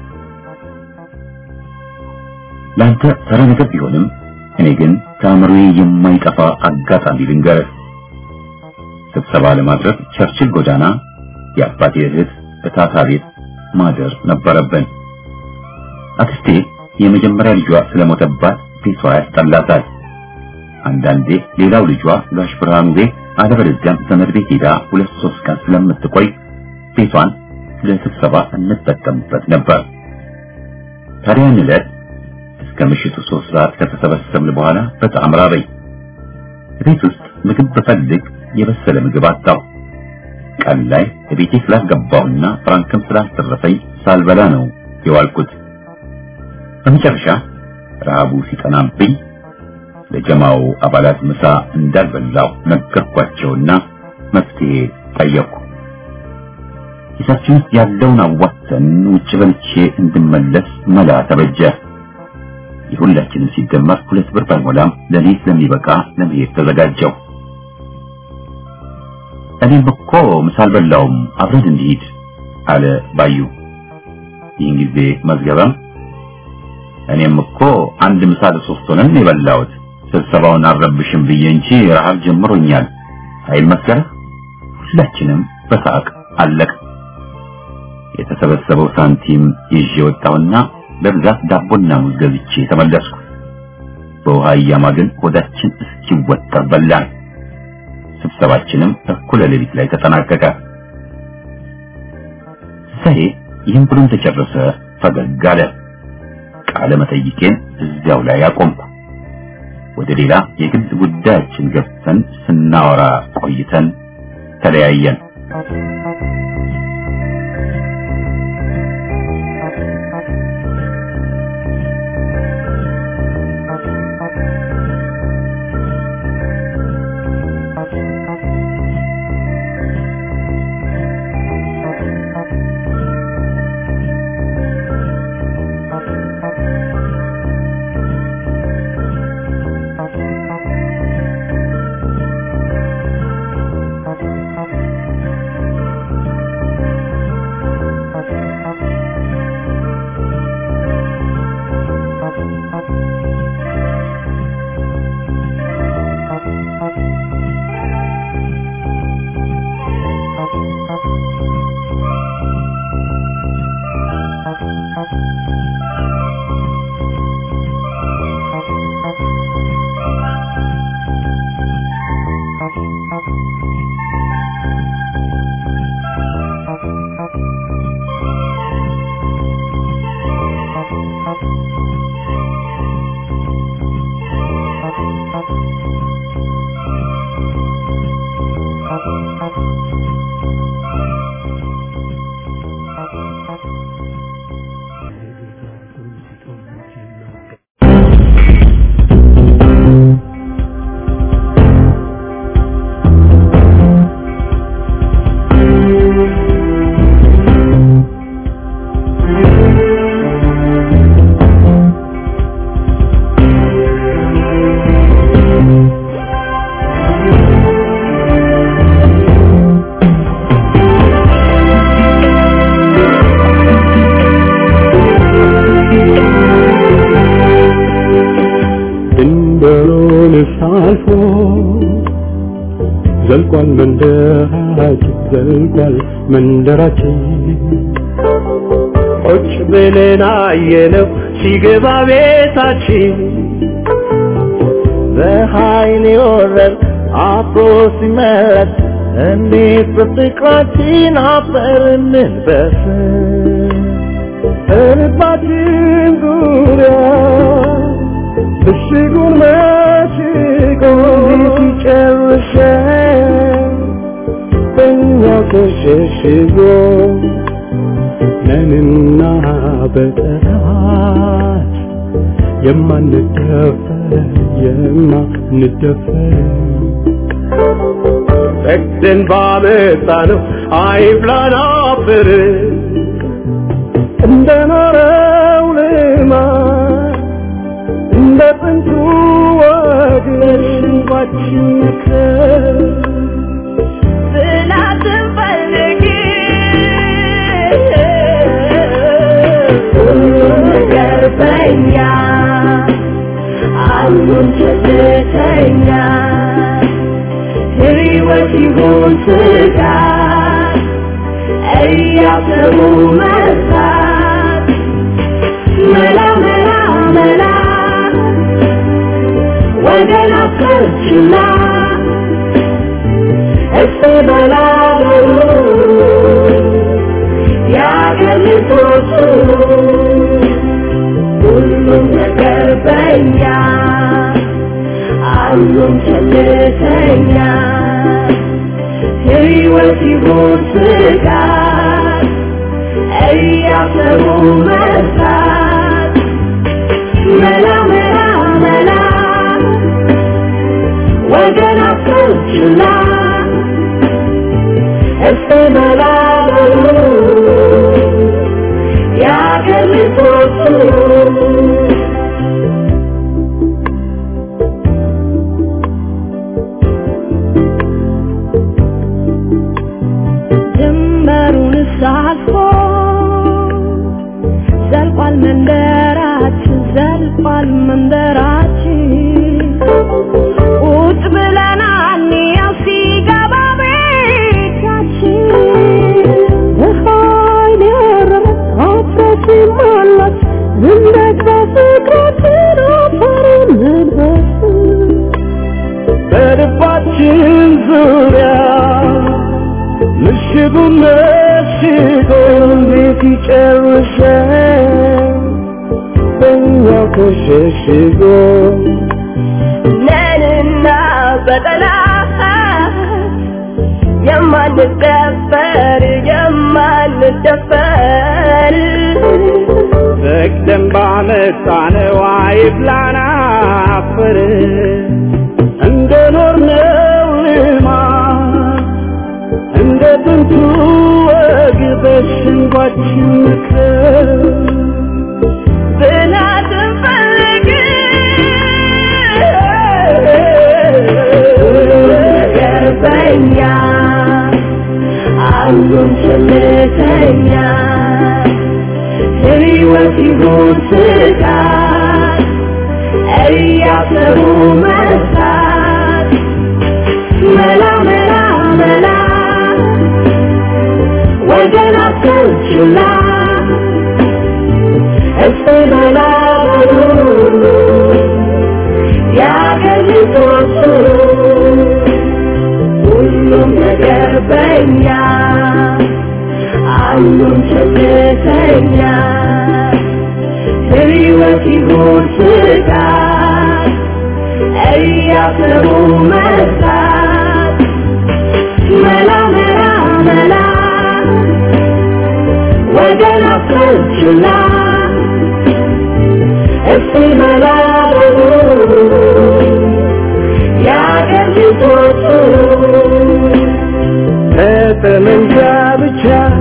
ለአንተ ተራ ነገር ቢሆንም እኔ ግን ከአእምሮዬ የማይጠፋ አጋጣሚ ልንገርህ። ስብሰባ ለማድረግ ቸርችል ጎዳና የአባቴ እህት እታታ ቤት ማደር ነበረብን። አክስቴ የመጀመሪያ ልጇ ስለሞተባት ቤቷ ያስጠላታል። አንዳንዴ ሌላው ልጇ ጋሽ ብርሃኑ ቤት አለበለዚያም ዘመድ ቤት ሄዳ ሁለት ሶስት ቀን ስለምትቆይ ቤቷን ለስብሰባ እንጠቀምበት ነበር። ታዲያ ያን ዕለት እስከ ምሽቱ ሶስት ሰዓት ከተሰበሰብን በኋላ በጣም ራበኝ። ቤት ውስጥ ምግብ በፈልግ የበሰለ ምግብ አጣሁ። ቀን ላይ ቤቴ ስላልገባሁና ፍራንክም ስላልተረፈኝ ሳልበላ ነው የዋልኩት። በመጨረሻ ረሃቡ ሲጠናብኝ ለጀማው አባላት ምሳ እንዳልበላው ነገርኳቸውና መፍትሄ ጠየቁ። ኪሳችን ውስጥ ያለውን አዋጥተን ውጭ በልቼ እንድመለስ መላ ተበጀ። የሁላችንም ሲደመር ሁለት ብር ባይሞላም ለኔ ስለሚበቃ ለመሄድ ተዘጋጀው። እኔም እኮ ምሳ አልበላውም አብረን እንሂድ አለ ባዩ። ይህን ጊዜ መዝገበም እኔም እኮ አንድ ምሳ ለሶስት ሆነን የበላሁት ስብሰባውን አልረብሽም ብዬ እንጂ ረሃብ ጀምሮኛል አይል መሰለህ። ሁላችንም በሳቅ አለቅ። የተሰበሰበው ሳንቲም ይዤ ወጣሁና በብዛት ዳቦና ሙዝ ገዝቼ ተመለስኩ። በውሃ እያማግን ሆዳችን እስኪወጠር በላን። ስብሰባችንም እኩለ ሌሊት ላይ ተጠናቀቀ። ሳይ ይህን ብሎ ተጨረሰ ፈገግ አለ። ቃለ መጠይቄን እዚያው ላይ አቆምኩ። ወደ ሌላ የግል ጉዳያችን ገብተን ስናወራ ቆይተን ተለያየን። አልፎ ዘልቋል መንደራችን ዘልቋል መንደራችን ቁጭ ብለን አየነው ሲገባ ቤታችን በኃይል የወረር አብሮ ሲመረት እንዴት በፍቅራችን አፈርንን በስ እልባችን ዙሪያ ምሽጉን መሽጎ ሲጨርሰን በእኛው ተሸሽጎ ነንና በጠላት የማንደፈር የማንደፈር ፈቅደን ባመጣ ነው አይብላን አፍር እንደኖረው ልማድ እንደ ጥንቱ ወግ ሽንጓችን ምክር ጽናትን ፈልጊ ሁሉም ነገር በኛ አሉን ችግተኛ ሕይወት ይሁን ስጋት እያሰቡ መርሳት መላ መላ ችላ እስቲ በላበሉ የአገር ልጆቹ ሁሉም ነገር በኛ አሉም ቸልተኛ ሕይወት ይሁን ስጋት እያሰቡ መርሳት መላ መላ መላ ወገን አትችላ እስቲ መላ በሉ የአገር ልጆቹ ድንበሩን ሳልፎ ዘልቋል መንደራችን ዘልቋል መንደራችን ቁጭ ብለናል ያው ሲገባ ቤታችን በኃይል የረረች ሲሞላች ዝንደት በፍቅራችን አፈርን መልበስ በልባችን ዙሪያ ምሽጉን መሽጎ እንዴት ይጨርሰን በእኛው ተሸሽጎ ነንና በጠላት የማንደፈር የማንደፈር ፈቅደን ባመጣነው አይብላን አፈር እንደኖርነው ልማድ እንደ ጥንቱ ወግ በሸንጓችን ምክር ብላትን ፈልግ ነገር በኛ አሉን ቸልተኛ ሕይወት ይሁን ስጋት እያሰቡ መርሳት መላ መላ መላ ወገን አትችላ እስቲ መላ በሉ የአገር ልጆቹ ሁሉም ነገር በኛ አሉን ቸልተኛ ሕይወት ይሁን ስጋት እያሰቡ መርሳት መላ መላ መላ ወገን አትችላ እስቲ መላ በሉ የአገር ልጆቹ በጠመንጃ ብቻ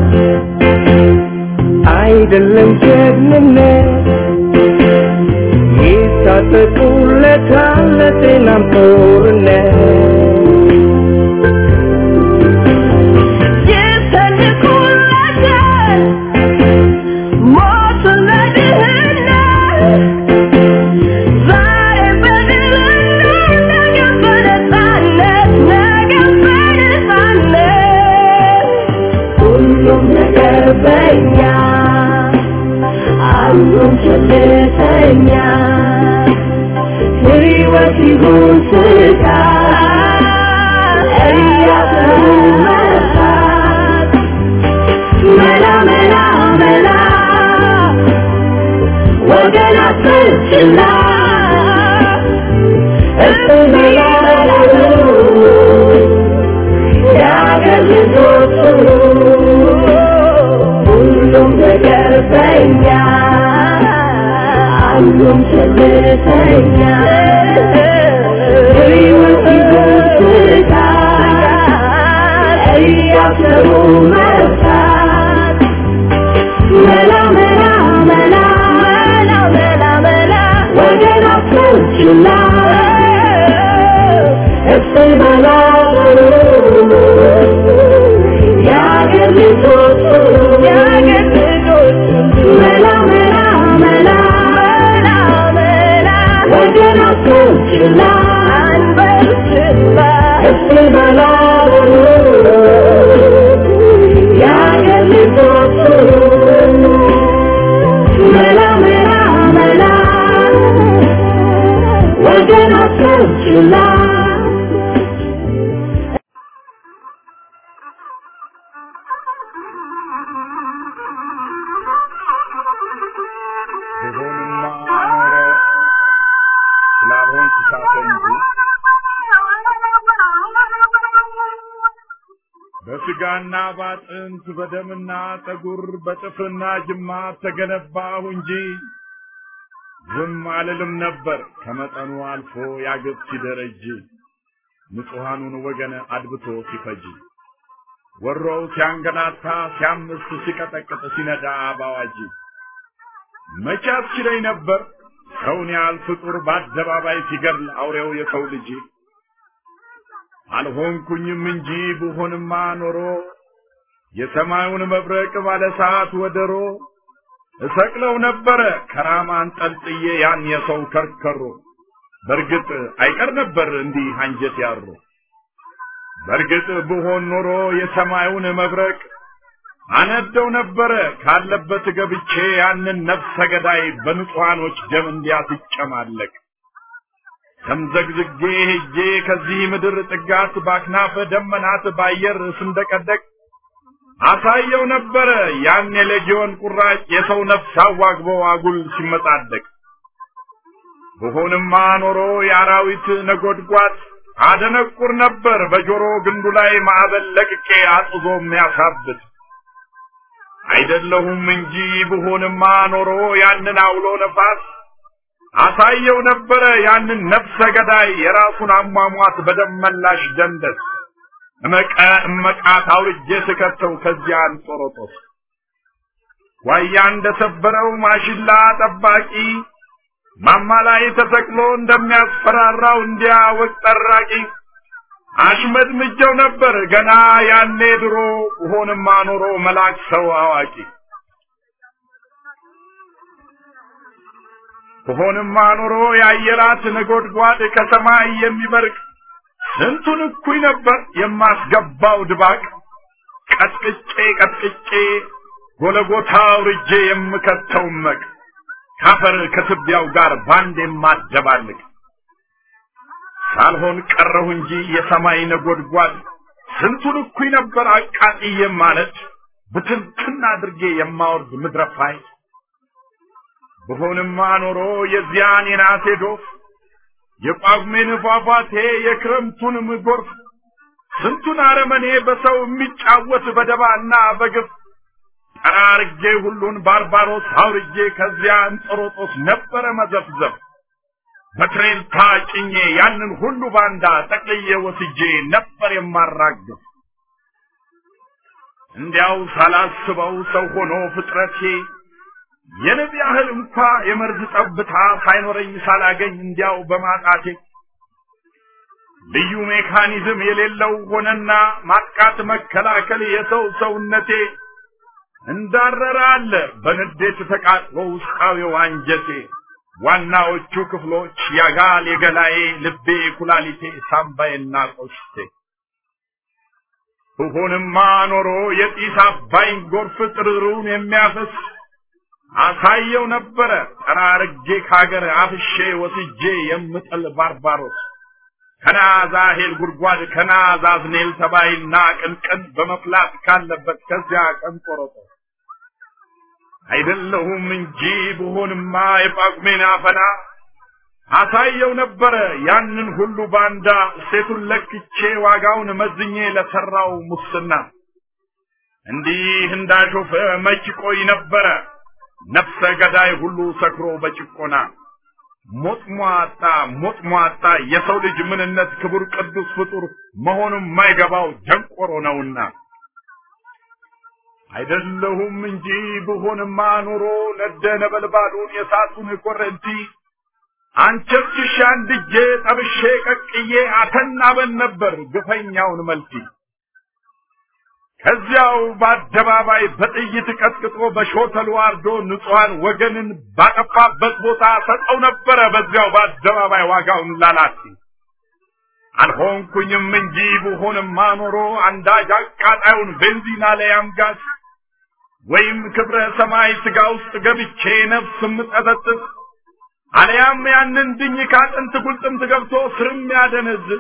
አይደለም ጀግንነት ይታጠቁለታል ለጤናም ጦርነት ይሰንቁለታል ሞትን ለድህነት ዛሬ በድልነት ነገ በነፃነት ነገ በነፃነት ሁሉም ነገር በኛ አሉን ቸልተኛ ሕይወት ይሁን ስጋት እያሰቡ መርሳት መላ መላ መላ ወገን አትችላ እስቲ መላ በሉ የአገር ልጆቹ ሁሉም ነገር በኛ አሉም ቸልተኛ ሕይወት ይሁን ስጋት እያሰቡ መርሳት መላ መላ መላ መላ መላ መላ ወገን አትችላ እስቲ መላ በሉ የአገር ልጆቹ የአገር ልጆቹ መላ መላ መላ መላ መላ ወገን አትችላ አንበርችላ እስቲ መላ በሉ የአገር ልጆቹ መላ መላ መላ ወገን አትችላ በስጋና ባጥንት በደምና ጠጉር በጥፍርና ጅማት ተገነባሁ እንጂ ዝም አልልም ነበር ከመጠኑ አልፎ ያገብ ሲደረጅ ንጹሐኑን ወገን አድብቶ ሲፈጅ ወሮው ሲያንገላታ ሲያምስ ሲቀጠቅጥ ሲነዳ ባዋጅ መቼ አስችለኝ ነበር ሰውን ያህል ፍጡር በአደባባይ ሲገድል አውሬው የሰው ልጅ አልሆንኩኝም እንጂ ብሆንማ ኖሮ የሰማዩን መብረቅ ባለ ሰዓት ወደሮ እሰቅለው ነበረ ከራማን ጠልጥዬ ያን የሰው ከርከሮ በርግጥ አይቀር ነበር እንዲህ አንጀት ያሮ በርግጥ ብሆን ኖሮ የሰማዩን መብረቅ አነደው ነበረ ካለበት ገብቼ ያንን ነፍሰ ገዳይ በንጹሐኖች ደም እንዲያስጨማለቅ ተምዘግዝጌ ሄጄ ከዚህ ምድር ጥጋት ባክናፈ ደመናት ባየር ስንደቀደቅ አሳየው ነበረ ያን የሌጊዮን ቁራጭ የሰው ነፍስ አዋግቦ አጉል ሲመጻደቅ ብሆንማ ኖሮ የአራዊት ነጎድጓድ አደነቁር ነበር በጆሮ ግንዱ ላይ ማዕበል ለቅቄ አጥዞ የሚያሳብት አይደለሁም እንጂ ብሆንማ ኖሮ ያንን አውሎ ነፋስ አሳየው ነበረ ያንን ነፍሰ ገዳይ የራሱን አሟሟት በደመላሽ ደንደስ እመቀ እመቃት አውርጄ ስከተው ከዚያ አንጦሮጦስ ዋያ እንደሰበረው ማሽላ ጠባቂ ማማ ላይ ተሰቅሎ እንደሚያስፈራራው እንዲያ ወቅ ጠራቂ አሽመድምጀው ነበር ገና ያኔ ድሮ ሆንማ ኖሮ መላክ ሰው አዋቂ ከሆንማ ኖሮ የአየራት ነጎድጓድ ከሰማይ የሚበርቅ ስንቱን እኩይ ነበር የማስገባው ድባቅ ቀጥቅጬ ቀጥቅጬ ጎለጎታ አውርጄ የምከተው መቅ ካፈር ከትቢያው ጋር ባንድ የማደባልቅ ሳልሆን ቀረሁ እንጂ የሰማይ ነጎድጓድ ስንቱን እኩይ ነበር አቃጥዬ ማለት ብትንትን አድርጌ የማወርድ ምድረፋይ ብሆንማ ኖሮ የዚያን የናሴ ዶፍ የጳጉሜን ፏፏቴ የክረምቱን ጎርፍ ስንቱን አረመኔ በሰው የሚጫወት በደባና በግፍ ጠራርጌ ሁሉን ባርባሮስ አውርጄ ከዚያ እንጦሮጦስ ነበረ መዘፍዘፍ በትሬን ታጭኜ ያንን ሁሉ ባንዳ ጠቅልዬ ወስጄ ነበር የማራግፍ እንዲያው ሳላስበው ሰው ሆኖ ፍጥረቴ የንብ ያህል እንኳ የመርዝ ጠብታ ሳይኖረኝ ሳላገኝ እንዲያው በማጣቴ ልዩ ሜካኒዝም የሌለው ሆነና ማጥቃት መከላከል የሰው ሰውነቴ እንዳረረ አለ በንዴት ተቃጥሎ ውስጣዊው አንጀቴ ዋናዎቹ ክፍሎች ያጋል የገላዬ ልቤ ኩላሊቴ ሳምባዬና ቆሽቴ ብሆንማ ኖሮ የጢስ አባይን ጎርፍ ጥርሩን የሚያፈስ አሳየው ነበረ ጠራርጌ ካገር አፍሼ ወስጄ የምጥል ባርባሮስ ከናዛሄል ጉድጓድ ከናዛዝኔል ተባይና ቅንቅን በመፍላት ካለበት ከዚያ ቀን ቆረጦ አይደለሁም እንጂ ብሆንማ የጳጉሜን አፈና አሳየው ነበረ ያንን ሁሉ ባንዳ ሴቱን ለክቼ ዋጋውን መዝኜ ለሰራው ሙስና እንዲህ እንዳሾፈ መች ቆይ ነበረ ነፍሰ ገዳይ ሁሉ ሰክሮ በጭቆና ሞጥሟጣ ሞጥሟጣ የሰው ልጅ ምንነት ክቡር ቅዱስ ፍጡር መሆኑን ማይገባው ደንቆሮ ነውና አይደለሁም እንጂ ብሆንማ ኖሮ ነደ ነበልባሉን የሳቱን ኮረንቲ አንቸርችሻ አንድጄ ጠብሼ ቀቅዬ አተናበን ነበር ግፈኛውን መልቲ ከዚያው በአደባባይ በጥይት ቀጥቅጦ በሾተሉ አርዶ ንጹሐን ወገንን ባጠፋበት ቦታ ሰጠው ነበረ በዚያው በአደባባይ ዋጋውን ላላት አልሆንኩኝም እንጂ ብሆንማ ኖሮ አንዳጅ አቃጣዩን ቤንዚን አለያም ጋዝ ወይም ክብረ ሰማይ ስጋ ውስጥ ገብቼ ነፍስ ምጠጠጥስ አለያም ያንን ድኝ ካጥንት ጉልጥምት ገብቶ ስርም ያደነዝዝ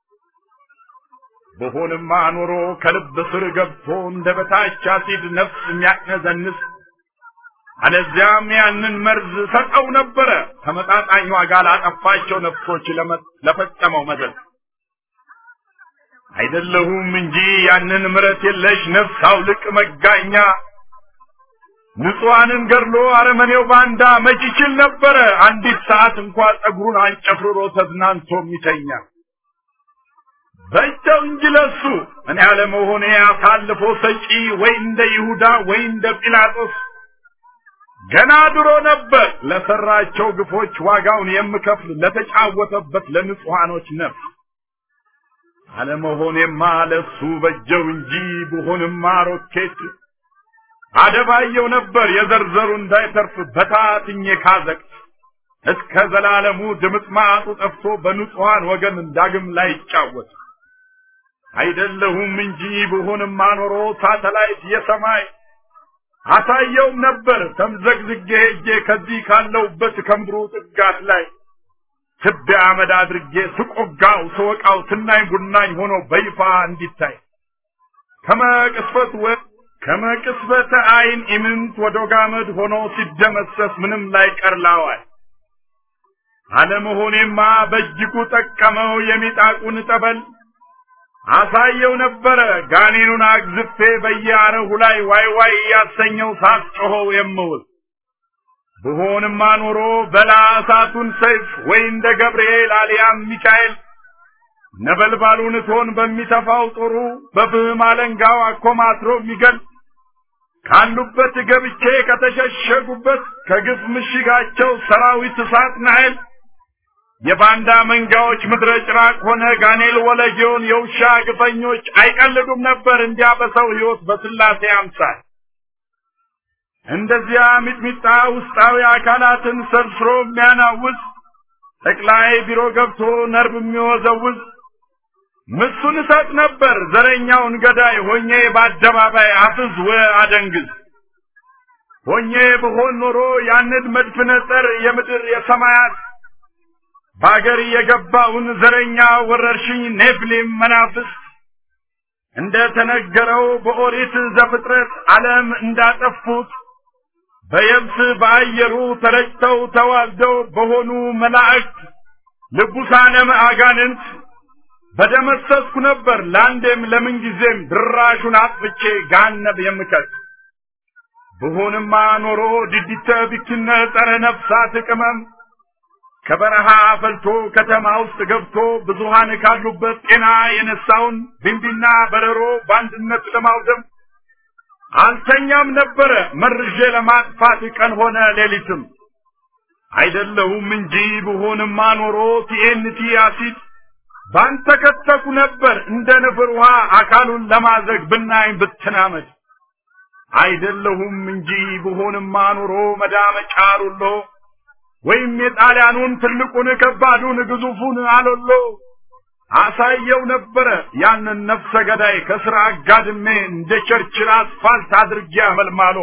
በሆንማ ኖሮ ከልብ ስር ገብቶ እንደ በታች አሲድ ነፍስ የሚያቅነዘንስ አለዚያም ያንን መርዝ ሰጠው ነበረ ተመጣጣኝ ዋጋ ላጠፋቸው ነፍሶች ለፈጸመው መዘዝ አይደለሁም እንጂ ያንን ምረት የለሽ ነፍስ አውልቅ መጋኛ ንጹሐንን ገድሎ አረመኔው ባንዳ መች ይችል ነበረ አንዲት ሰዓት እንኳ ጸጉሩን አንጨፍርሮ ተዝናንቶ የሚተኛ በእጃው እንጂ ለሱ እኔ አለመሆኔ አሳልፎ ሰጪ ወይ እንደ ይሁዳ ወይ እንደ ጲላጦስ ገና ድሮ ነበር ለሰራቸው ግፎች ዋጋውን የምከፍል ለተጫወተበት ለንጹሐኖች ነፍስ አለመሆኔማ ለሱ በጀው እንጂ ብሆንማ ሮኬት አደባየው ነበር የዘርዘሩ እንዳይተርፍ በታትኜ ካዘቅት እስከ ዘላለሙ ድምጥማጡ ጠፍቶ በንጹሐን ወገን ዳግም ላይ ይጫወት አይደለሁም እንጂ ብሆንማ ኖሮ ሳተላይት የሰማይ አሳየውም ነበር ተምዘግዝጌ ሄጄ ከዚህ ካለውበት ከምድሩ ጥጋት ላይ ትቢያ አመድ አድርጌ ስቆጋው ስወቃው ትናኝ ቡናኝ ሆኖ በይፋ እንዲታይ ከመቅስፈት ወ ከመቅስፈተ አይን ኢምንት ወደ ጋመድ ሆኖ ሲደመሰስ ምንም ላይ ቀርላዋል አለመሆኔማ በእጅጉ ጠቀመው የሚጣቁን ጠበል አሳየው ነበረ ጋኔኑን አግዝፌ በየአረሁ ላይ ዋይ ዋይ ያሰኘው ሳስጮኸው የምውል ብሆንማ ኖሮ በላ እሳቱን ሰይፍ ወይ እንደ ገብርኤል አልያም ሚካኤል ነበልባሉን እቶን በሚተፋው ጦሩ በፍህም አለንጋው አኮማትሮ የሚገል ካሉበት ገብቼ ከተሸሸጉበት ከግፍ ምሽጋቸው ሰራዊት እሳት ናይል የባንዳ መንጋዎች ምድረ ጭራቅ ሆነ ጋኔል ወለጌውን የውሻ ግፈኞች አይቀልዱም ነበር እንዲያ በሰው ሕይወት በስላሴ አምሳል እንደዚያ ሚጥሚጣ ውስጣዊ አካላትን ሰርስሮ የሚያናውዝ ጠቅላይ ቢሮ ገብቶ ነርብ የሚወዘውዝ ምሱን እሰጥ ነበር ዘረኛውን ገዳይ ሆኜ በአደባባይ አፍዝ ወ አደንግዝ ሆኜ ብሆን ኖሮ ያንን መድፍነ ጸር የምድር የሰማያት በአገር የገባውን ዘረኛ ወረርሽኝ ኔፍሊም መናፍስት እንደ ተነገረው በኦሪት ዘፍጥረት ዓለም እንዳጠፉት በየብስ በአየሩ ተረጭተው ተዋልደው በሆኑ መላእክት ልቡሳነ አጋንንት በደመሰስኩ ነበር ለአንዴም ለምን ጊዜም ድራሹን አጥፍቼ ጋነብ የምከት ብሆንማ ኖሮ ድዲተ ቢክነ ጸረ ነፍሳት ቅመም ከበረሃ ፈልቶ ከተማ ውስጥ ገብቶ ብዙሃን ካሉበት ጤና የነሳውን ቢንቢና በረሮ በአንድነት ለማውደም አልተኛም ነበረ መርዤ ለማጥፋት ቀን ሆነ ሌሊትም አይደለሁም እንጂ ብሆንማ ኖሮ ቲኤንቲ አሲድ ባንተ ከተኩ ነበር እንደ ንፍር ውሃ አካሉን ለማዘግ ብናኝ ብትናመድ አይደለሁም እንጂ ብሆንማ ኖሮ መዳመጫ ሩሎ ወይም የጣሊያኑን ትልቁን ከባዱን ግዙፉን አሎሎ አሳየው ነበረ ያንን ነፍሰ ገዳይ ከስራ አጋድሜ እንደ ቸርችል አስፋልት አድርጌ አመልማሎ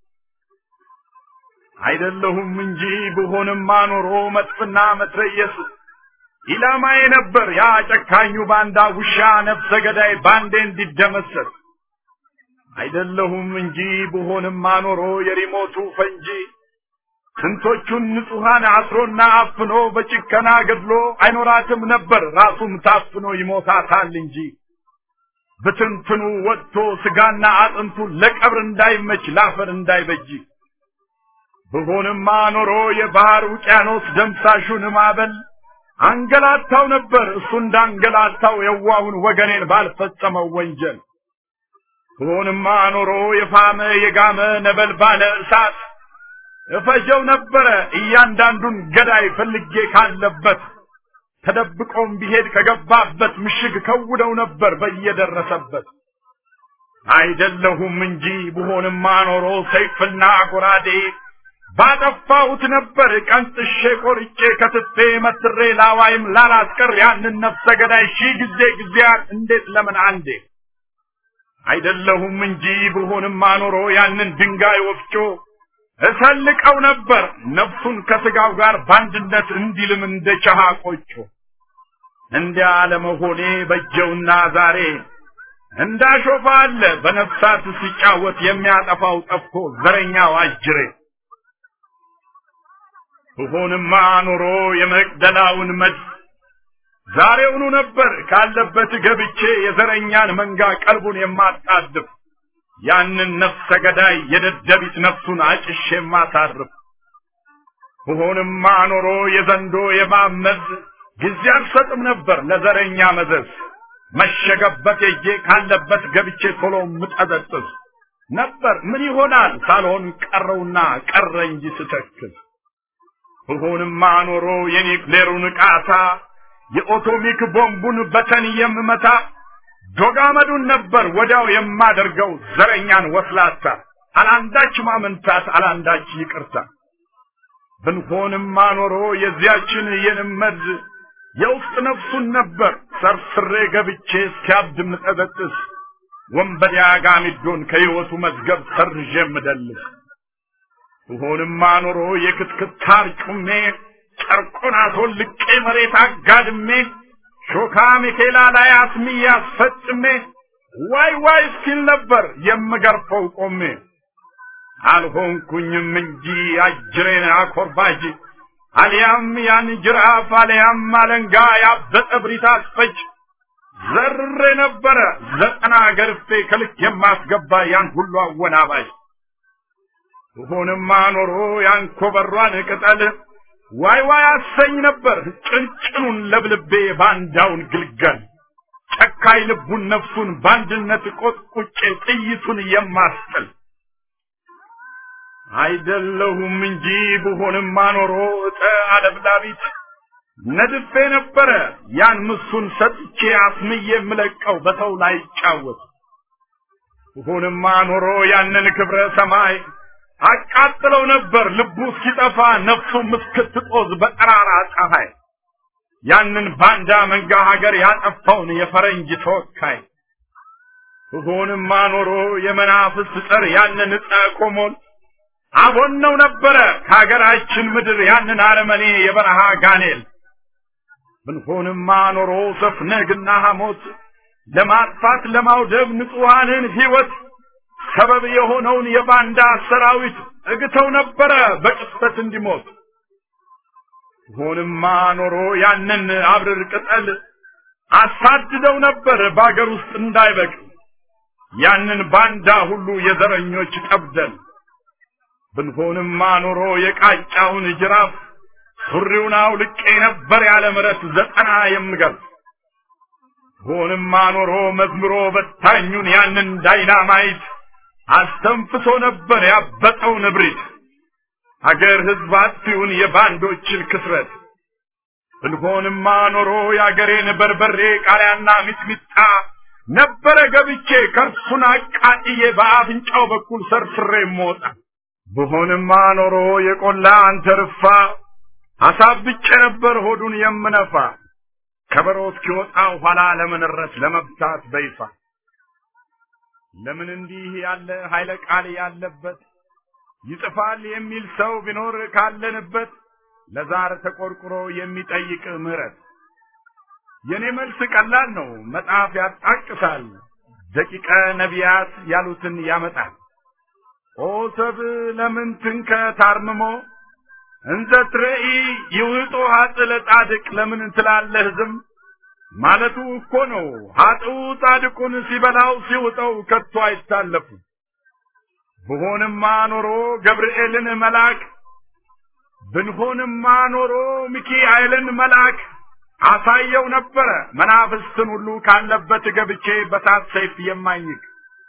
አይደለሁም እንጂ ብሆንማ ኖሮ መጥፍና መትረየስ ኢላማዬ ነበር ያ ጨካኙ ባንዳ ውሻ ነፍሰ ገዳይ ባንዴ እንዲደመሰስ አይደለሁም እንጂ ብሆንማ ኖሮ የሪሞቱ ፈንጂ ስንቶቹን ንጹሐን አስሮና አፍኖ በጭከና ገድሎ አይኖራትም ነበር ራሱም ታፍኖ ይሞታታል እንጂ ብትንትኑ ወጥቶ ስጋና አጥንቱ ለቀብር እንዳይመች ላፈር እንዳይበጅ ብሆንማ ኖሮ የባህር ውቅያኖስ ደምሳሹን ማዕበል አንገላታው ነበር እሱ እንዳንገላታው የዋሁን ወገኔን ባልፈጸመው ወንጀል ብሆንማ ኖሮ የፋመ የጋመ ነበልባለ እሳት እፈጀው ነበረ እያንዳንዱን ገዳይ ፈልጌ ካለበት ተደብቆም ቢሄድ ከገባበት ምሽግ ከውደው ነበር በየደረሰበት አይደለሁም እንጂ ብሆንማ ኖሮ ሰይፍና ጎራዴ ባጠፋሁት ነበር ቀንጥሼ ቆርጬ ከትፌ መትሬ ላዋይም ላላስቀር ያንን ነፍሰ ገዳይ ሺህ ጊዜ ጊዜያት እንዴት ለምን አንዴ አይደለሁም እንጂ ብሆንማ ኖሮ ያንን ድንጋይ ወፍጮ እሰልቀው ነበር ነፍሱን ከስጋው ጋር በአንድነት እንዲልም እንደ ቸሃ ቆጮ እንዲያ ለመሆኔ በጀውና ዛሬ እንዳሾፋ አለ በነፍሳት ሲጫወት የሚያጠፋው ጠፍቶ ዘረኛው አጅሬ ብሆንማ ኖሮ የመቅደላውን መድፍ ዛሬውኑ ነበር ካለበት ገብቼ የዘረኛን መንጋ ቀልቡን የማጣድፍ ያንን ነፍሰ ገዳይ የደደቢት ነፍሱን አጭሼ የማሳርፍ ብሆንማ ኖሮ የዘንዶ የማመዝ ጊዜ አልሰጥም ነበር ለዘረኛ መዘዝ መሸገበት የጄ ካለበት ገብቼ ቶሎ ምጠዘጥዝ ነበር ምን ይሆናል ሳልሆን ቀረውና ቀረ እንጂ ስተክዝ ብሆንማ ኖሮ የኒክሌሩን ቃታ የኦቶሚክ ቦምቡን በተን የምመታ ዶጋመዱን ነበር ወዲያው የማደርገው ዘረኛን ወስላታ አላንዳች ማመንታት አላንዳች ይቅርታ ብንሆንማ ኖሮ የዚያችን የንመድ የውስጥ ነፍሱን ነበር ሰርስሬ ገብቼ እስኪያብድ ምጠበጥስ ወንበዴ አጋሚዶን ከሕይወቱ መዝገብ ሰርዤ ምደልስ ብሆንማ ኖሮ የክትክታር ጩሜ ጨርቁን አስወልቄ መሬት አጋድሜ ሾካ ሚኬላ ላይ አስሚ ያስፈጭሜ ዋይ ዋይ እስኪል ነበር የምገርፈው ቆሜ አልሆንኩኝም እንጂ አጅሬን አኮርባጅ አልያም ያን ጅራፍ አልያም አለንጋ ያበጠ ብሪት አስፈጅ ዘርሬ ነበረ ዘጠና ገርፌ ከልክ የማስገባ ያን ሁሉ አወናባጅ ብሆንማ ኖሮ ያን ኮበሯን ቅጠል ዋይ ዋይ አሰኝ ነበር ጭንጭኑን ለብልቤ ባንዳውን ግልገል ጨካይ ልቡን ነፍሱን በአንድነት ቆጥቁጬ ጥይቱን የማስጥል አይደለሁም እንጂ ብሆንማ ኖሮ እጠ አለብላቢት ነድፌ ነበረ ያን ምሱን ሰጥቼ አስምዬ የምለቀው በሰው ላይ ይጫወት ብሆንማ ኖሮ ያንን ክብረ ሰማይ አቃጥለው ነበር ልቡ እስኪጠፋ ነፍሱም እስክትጦዝ በጠራራ ፀሐይ ያንን ባንዳ መንጋ ሀገር ያጠፋውን የፈረንጅ ተወካይ ብሆንማ ኖሮ የመናፍስት ጸር ያንን ዕፀ ኮሞን አቦነው ነበረ ከሀገራችን ምድር ያንን አረመኔ የበረሃ ጋኔል ብንሆንማ ኖሮ ሰፍነግና ሐሞት ለማጥፋት ለማውደብ ንጹሐንን ሕይወት ሰበብ የሆነውን የባንዳ ሰራዊት እግተው ነበረ በቅጽበት እንዲሞት ሆንማ ኖሮ ያንን አብርር ቅጠል አሳድደው ነበር በአገር ውስጥ እንዳይበቅል ያንን ባንዳ ሁሉ የዘረኞች ጠብደል ብንሆንማ ኖሮ የቃጫውን ጅራፍ ሱሪውን አውልቄ ነበር ያለ ምረት ዘጠና የምገርፍ ሆንማ ኖሮ መዝምሮ በታኙን ያንን ዳይናማይት አስተንፍሶ ነበር ያበጠው ንብሪት አገር ህዝብ አጥፊውን የባንዶችን ክስረት ብንሆንማ ኖሮ የአገሬን በርበሬ ቃሪያና ሚጥሚጣ ነበረ ገብቼ ከርሱን አቃጥዬ በአፍንጫው በኩል ሰርስሬ ሞጣ ብሆንማ ኖሮ የቆላ አንተርፋ አሳብጬ ነበር ሆዱን የምነፋ ከበሮ እስኪወጣ ኋላ ለመንረት ለመብታት በይፋ ለምን እንዲህ ያለ ኃይለ ቃል ያለበት ይጽፋል የሚል ሰው ቢኖር ካለንበት ለዛር ተቆርቁሮ የሚጠይቅ ምህረት የኔ መልስ ቀላል ነው መጽሐፍ ያጣቅሳል ደቂቀ ነቢያት ያሉትን ያመጣል ኦ ሰብ ለምን ትንከ ታርምሞ እንዘ ትረኢ ይውጦ ሀጥ ለጻድቅ ለምን ትላለህ ዝም ማለቱ እኮ ነው ሀጥው ጻድቁን ሲበላው ሲውጠው ከቶ አይታለፉ ብሆንማ ኖሮ ገብርኤልን መልአክ ብንሆንማ ኖሮ ሚካኤልን መልአክ አሳየው ነበረ መናፍስትን ሁሉ ካለበት ገብቼ በሳት ሰይፍ የማኝክ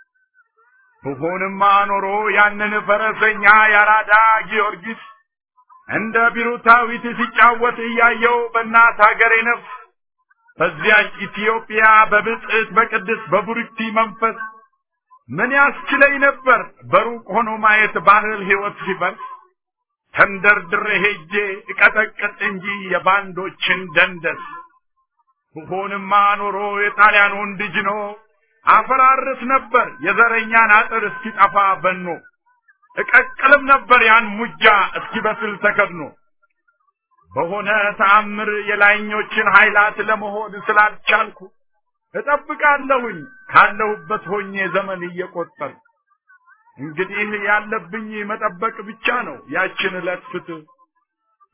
ብሆንማ ኖሮ ያንን ፈረሰኛ ያራዳ ጊዮርጊስ እንደ ቢሩታዊት ሲጫወት እያየው በእናት ሀገሬ ነፍስ በዚያች ኢትዮጵያ በብጽዕት በቅድስ በቡርክቲ መንፈስ ምን ያስችለኝ ነበር በሩቅ ሆኖ ማየት ባህል ሕይወት ሲፈርስ ተንደርድሬ ሄጄ እቀጠቅጥ እንጂ የባንዶችን ደንደስ ብሆንማ ኖሮ የጣሊያን ወንድ ጅኖ አፈራርስ ነበር የዘረኛን አጥር እስኪጠፋ በኖ እቀቅልም ነበር ያን ሙጃ እስኪበስል ተከድኖ በሆነ ተአምር የላይኞችን ኃይላት ለመሆን ስላልቻልኩ እጠብቃለሁኝ ካለሁበት ሆኜ ዘመን እየቆጠር እንግዲህ ያለብኝ መጠበቅ ብቻ ነው ያችን ዕለት ፍትህ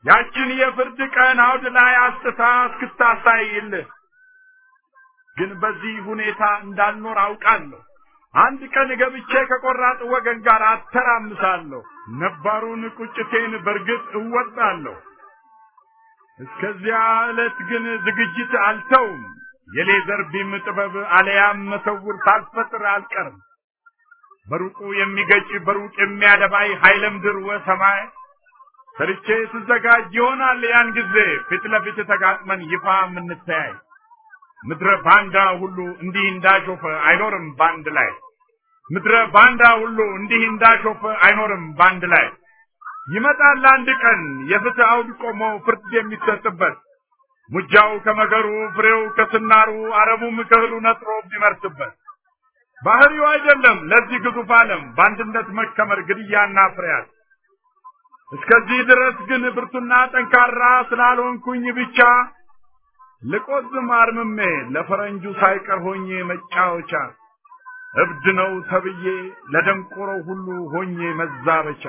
ያችን የፍርድ ቀን አውድ ላይ አስጥታ እስክታሳይልህ ግን በዚህ ሁኔታ እንዳልኖር አውቃለሁ። አንድ ቀን ገብቼ ከቆራጥ ወገን ጋር አተራምሳለሁ። ነባሩን ቁጭቴን በርግጥ እወጣለሁ። እስከዚያ ዕለት ግን ዝግጅት አልተውም። የሌዘር ቢም ጥበብ አለያም መሰውር ሳልፈጥር አልቀርም። በሩቁ የሚገጭ በሩቅ የሚያደባይ ኃይለ ምድር ወሰማይ ሰርቼ ስዘጋጅ ይሆናል ያን ጊዜ ፊት ለፊት ተጋጥመን ይፋ የምንተያይ። ምድረ ባንዳ ሁሉ እንዲህ እንዳሾፈ አይኖርም ባንድ ላይ። ምድረ ባንዳ ሁሉ እንዲህ እንዳሾፈ አይኖርም ባንድ ላይ። ይመጣል አንድ ቀን የፍትህ አውድ ቆሞ ፍርድ የሚሰጥበት ሙጃው ከመገሩ ፍሬው ከስናሩ አረቡም ከእህሉ ነጥሮ የሚመርስበት ባህሪው አይደለም ለዚህ ግዙፍ ዓለም በአንድነት መከመር ግድያና ፍርያት። እስከዚህ ድረስ ግን ብርቱና ጠንካራ ስላልሆንኩኝ ብቻ ልቆዝም አርምሜ ለፈረንጁ ሳይቀር ሆኜ መጫወቻ እብድ ነው ተብዬ ለደንቆሮ ሁሉ ሆኜ መዛበቻ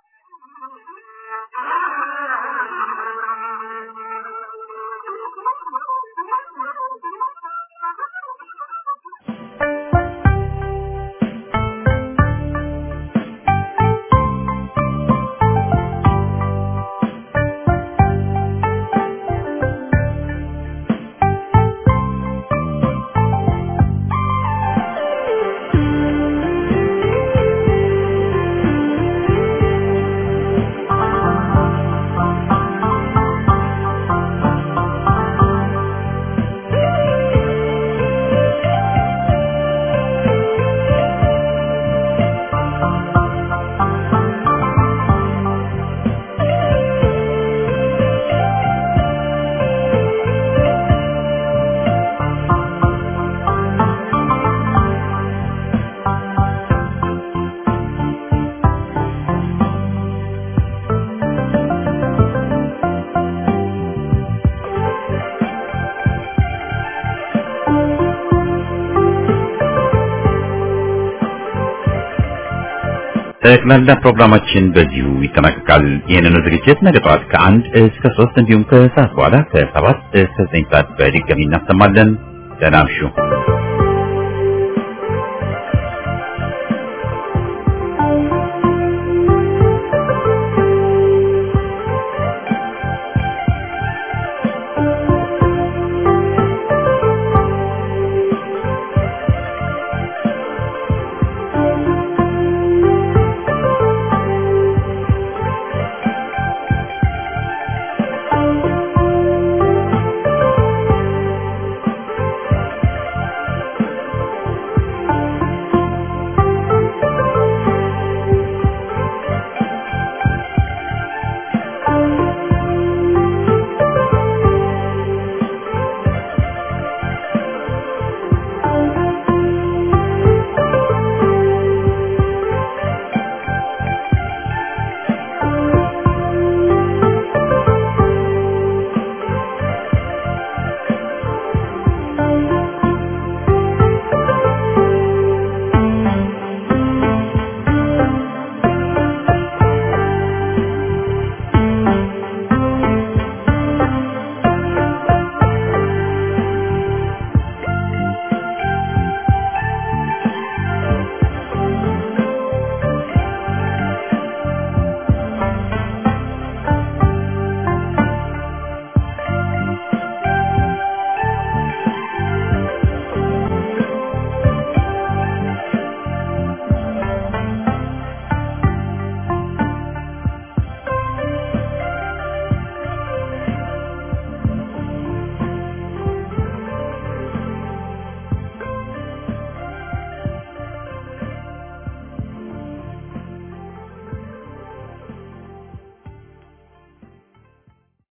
ጠቅላላ ፕሮግራማችን በዚሁ ይጠናቀቃል። ይህንኑ ዝግጅት ነገ ጠዋት ከአንድ እስከ ሶስት እንዲሁም ከሰዓት በኋላ ከሰባት እስከ ዘጠኝ ሰዓት በድጋሚ እናሰማለን። ደህና እምሹ።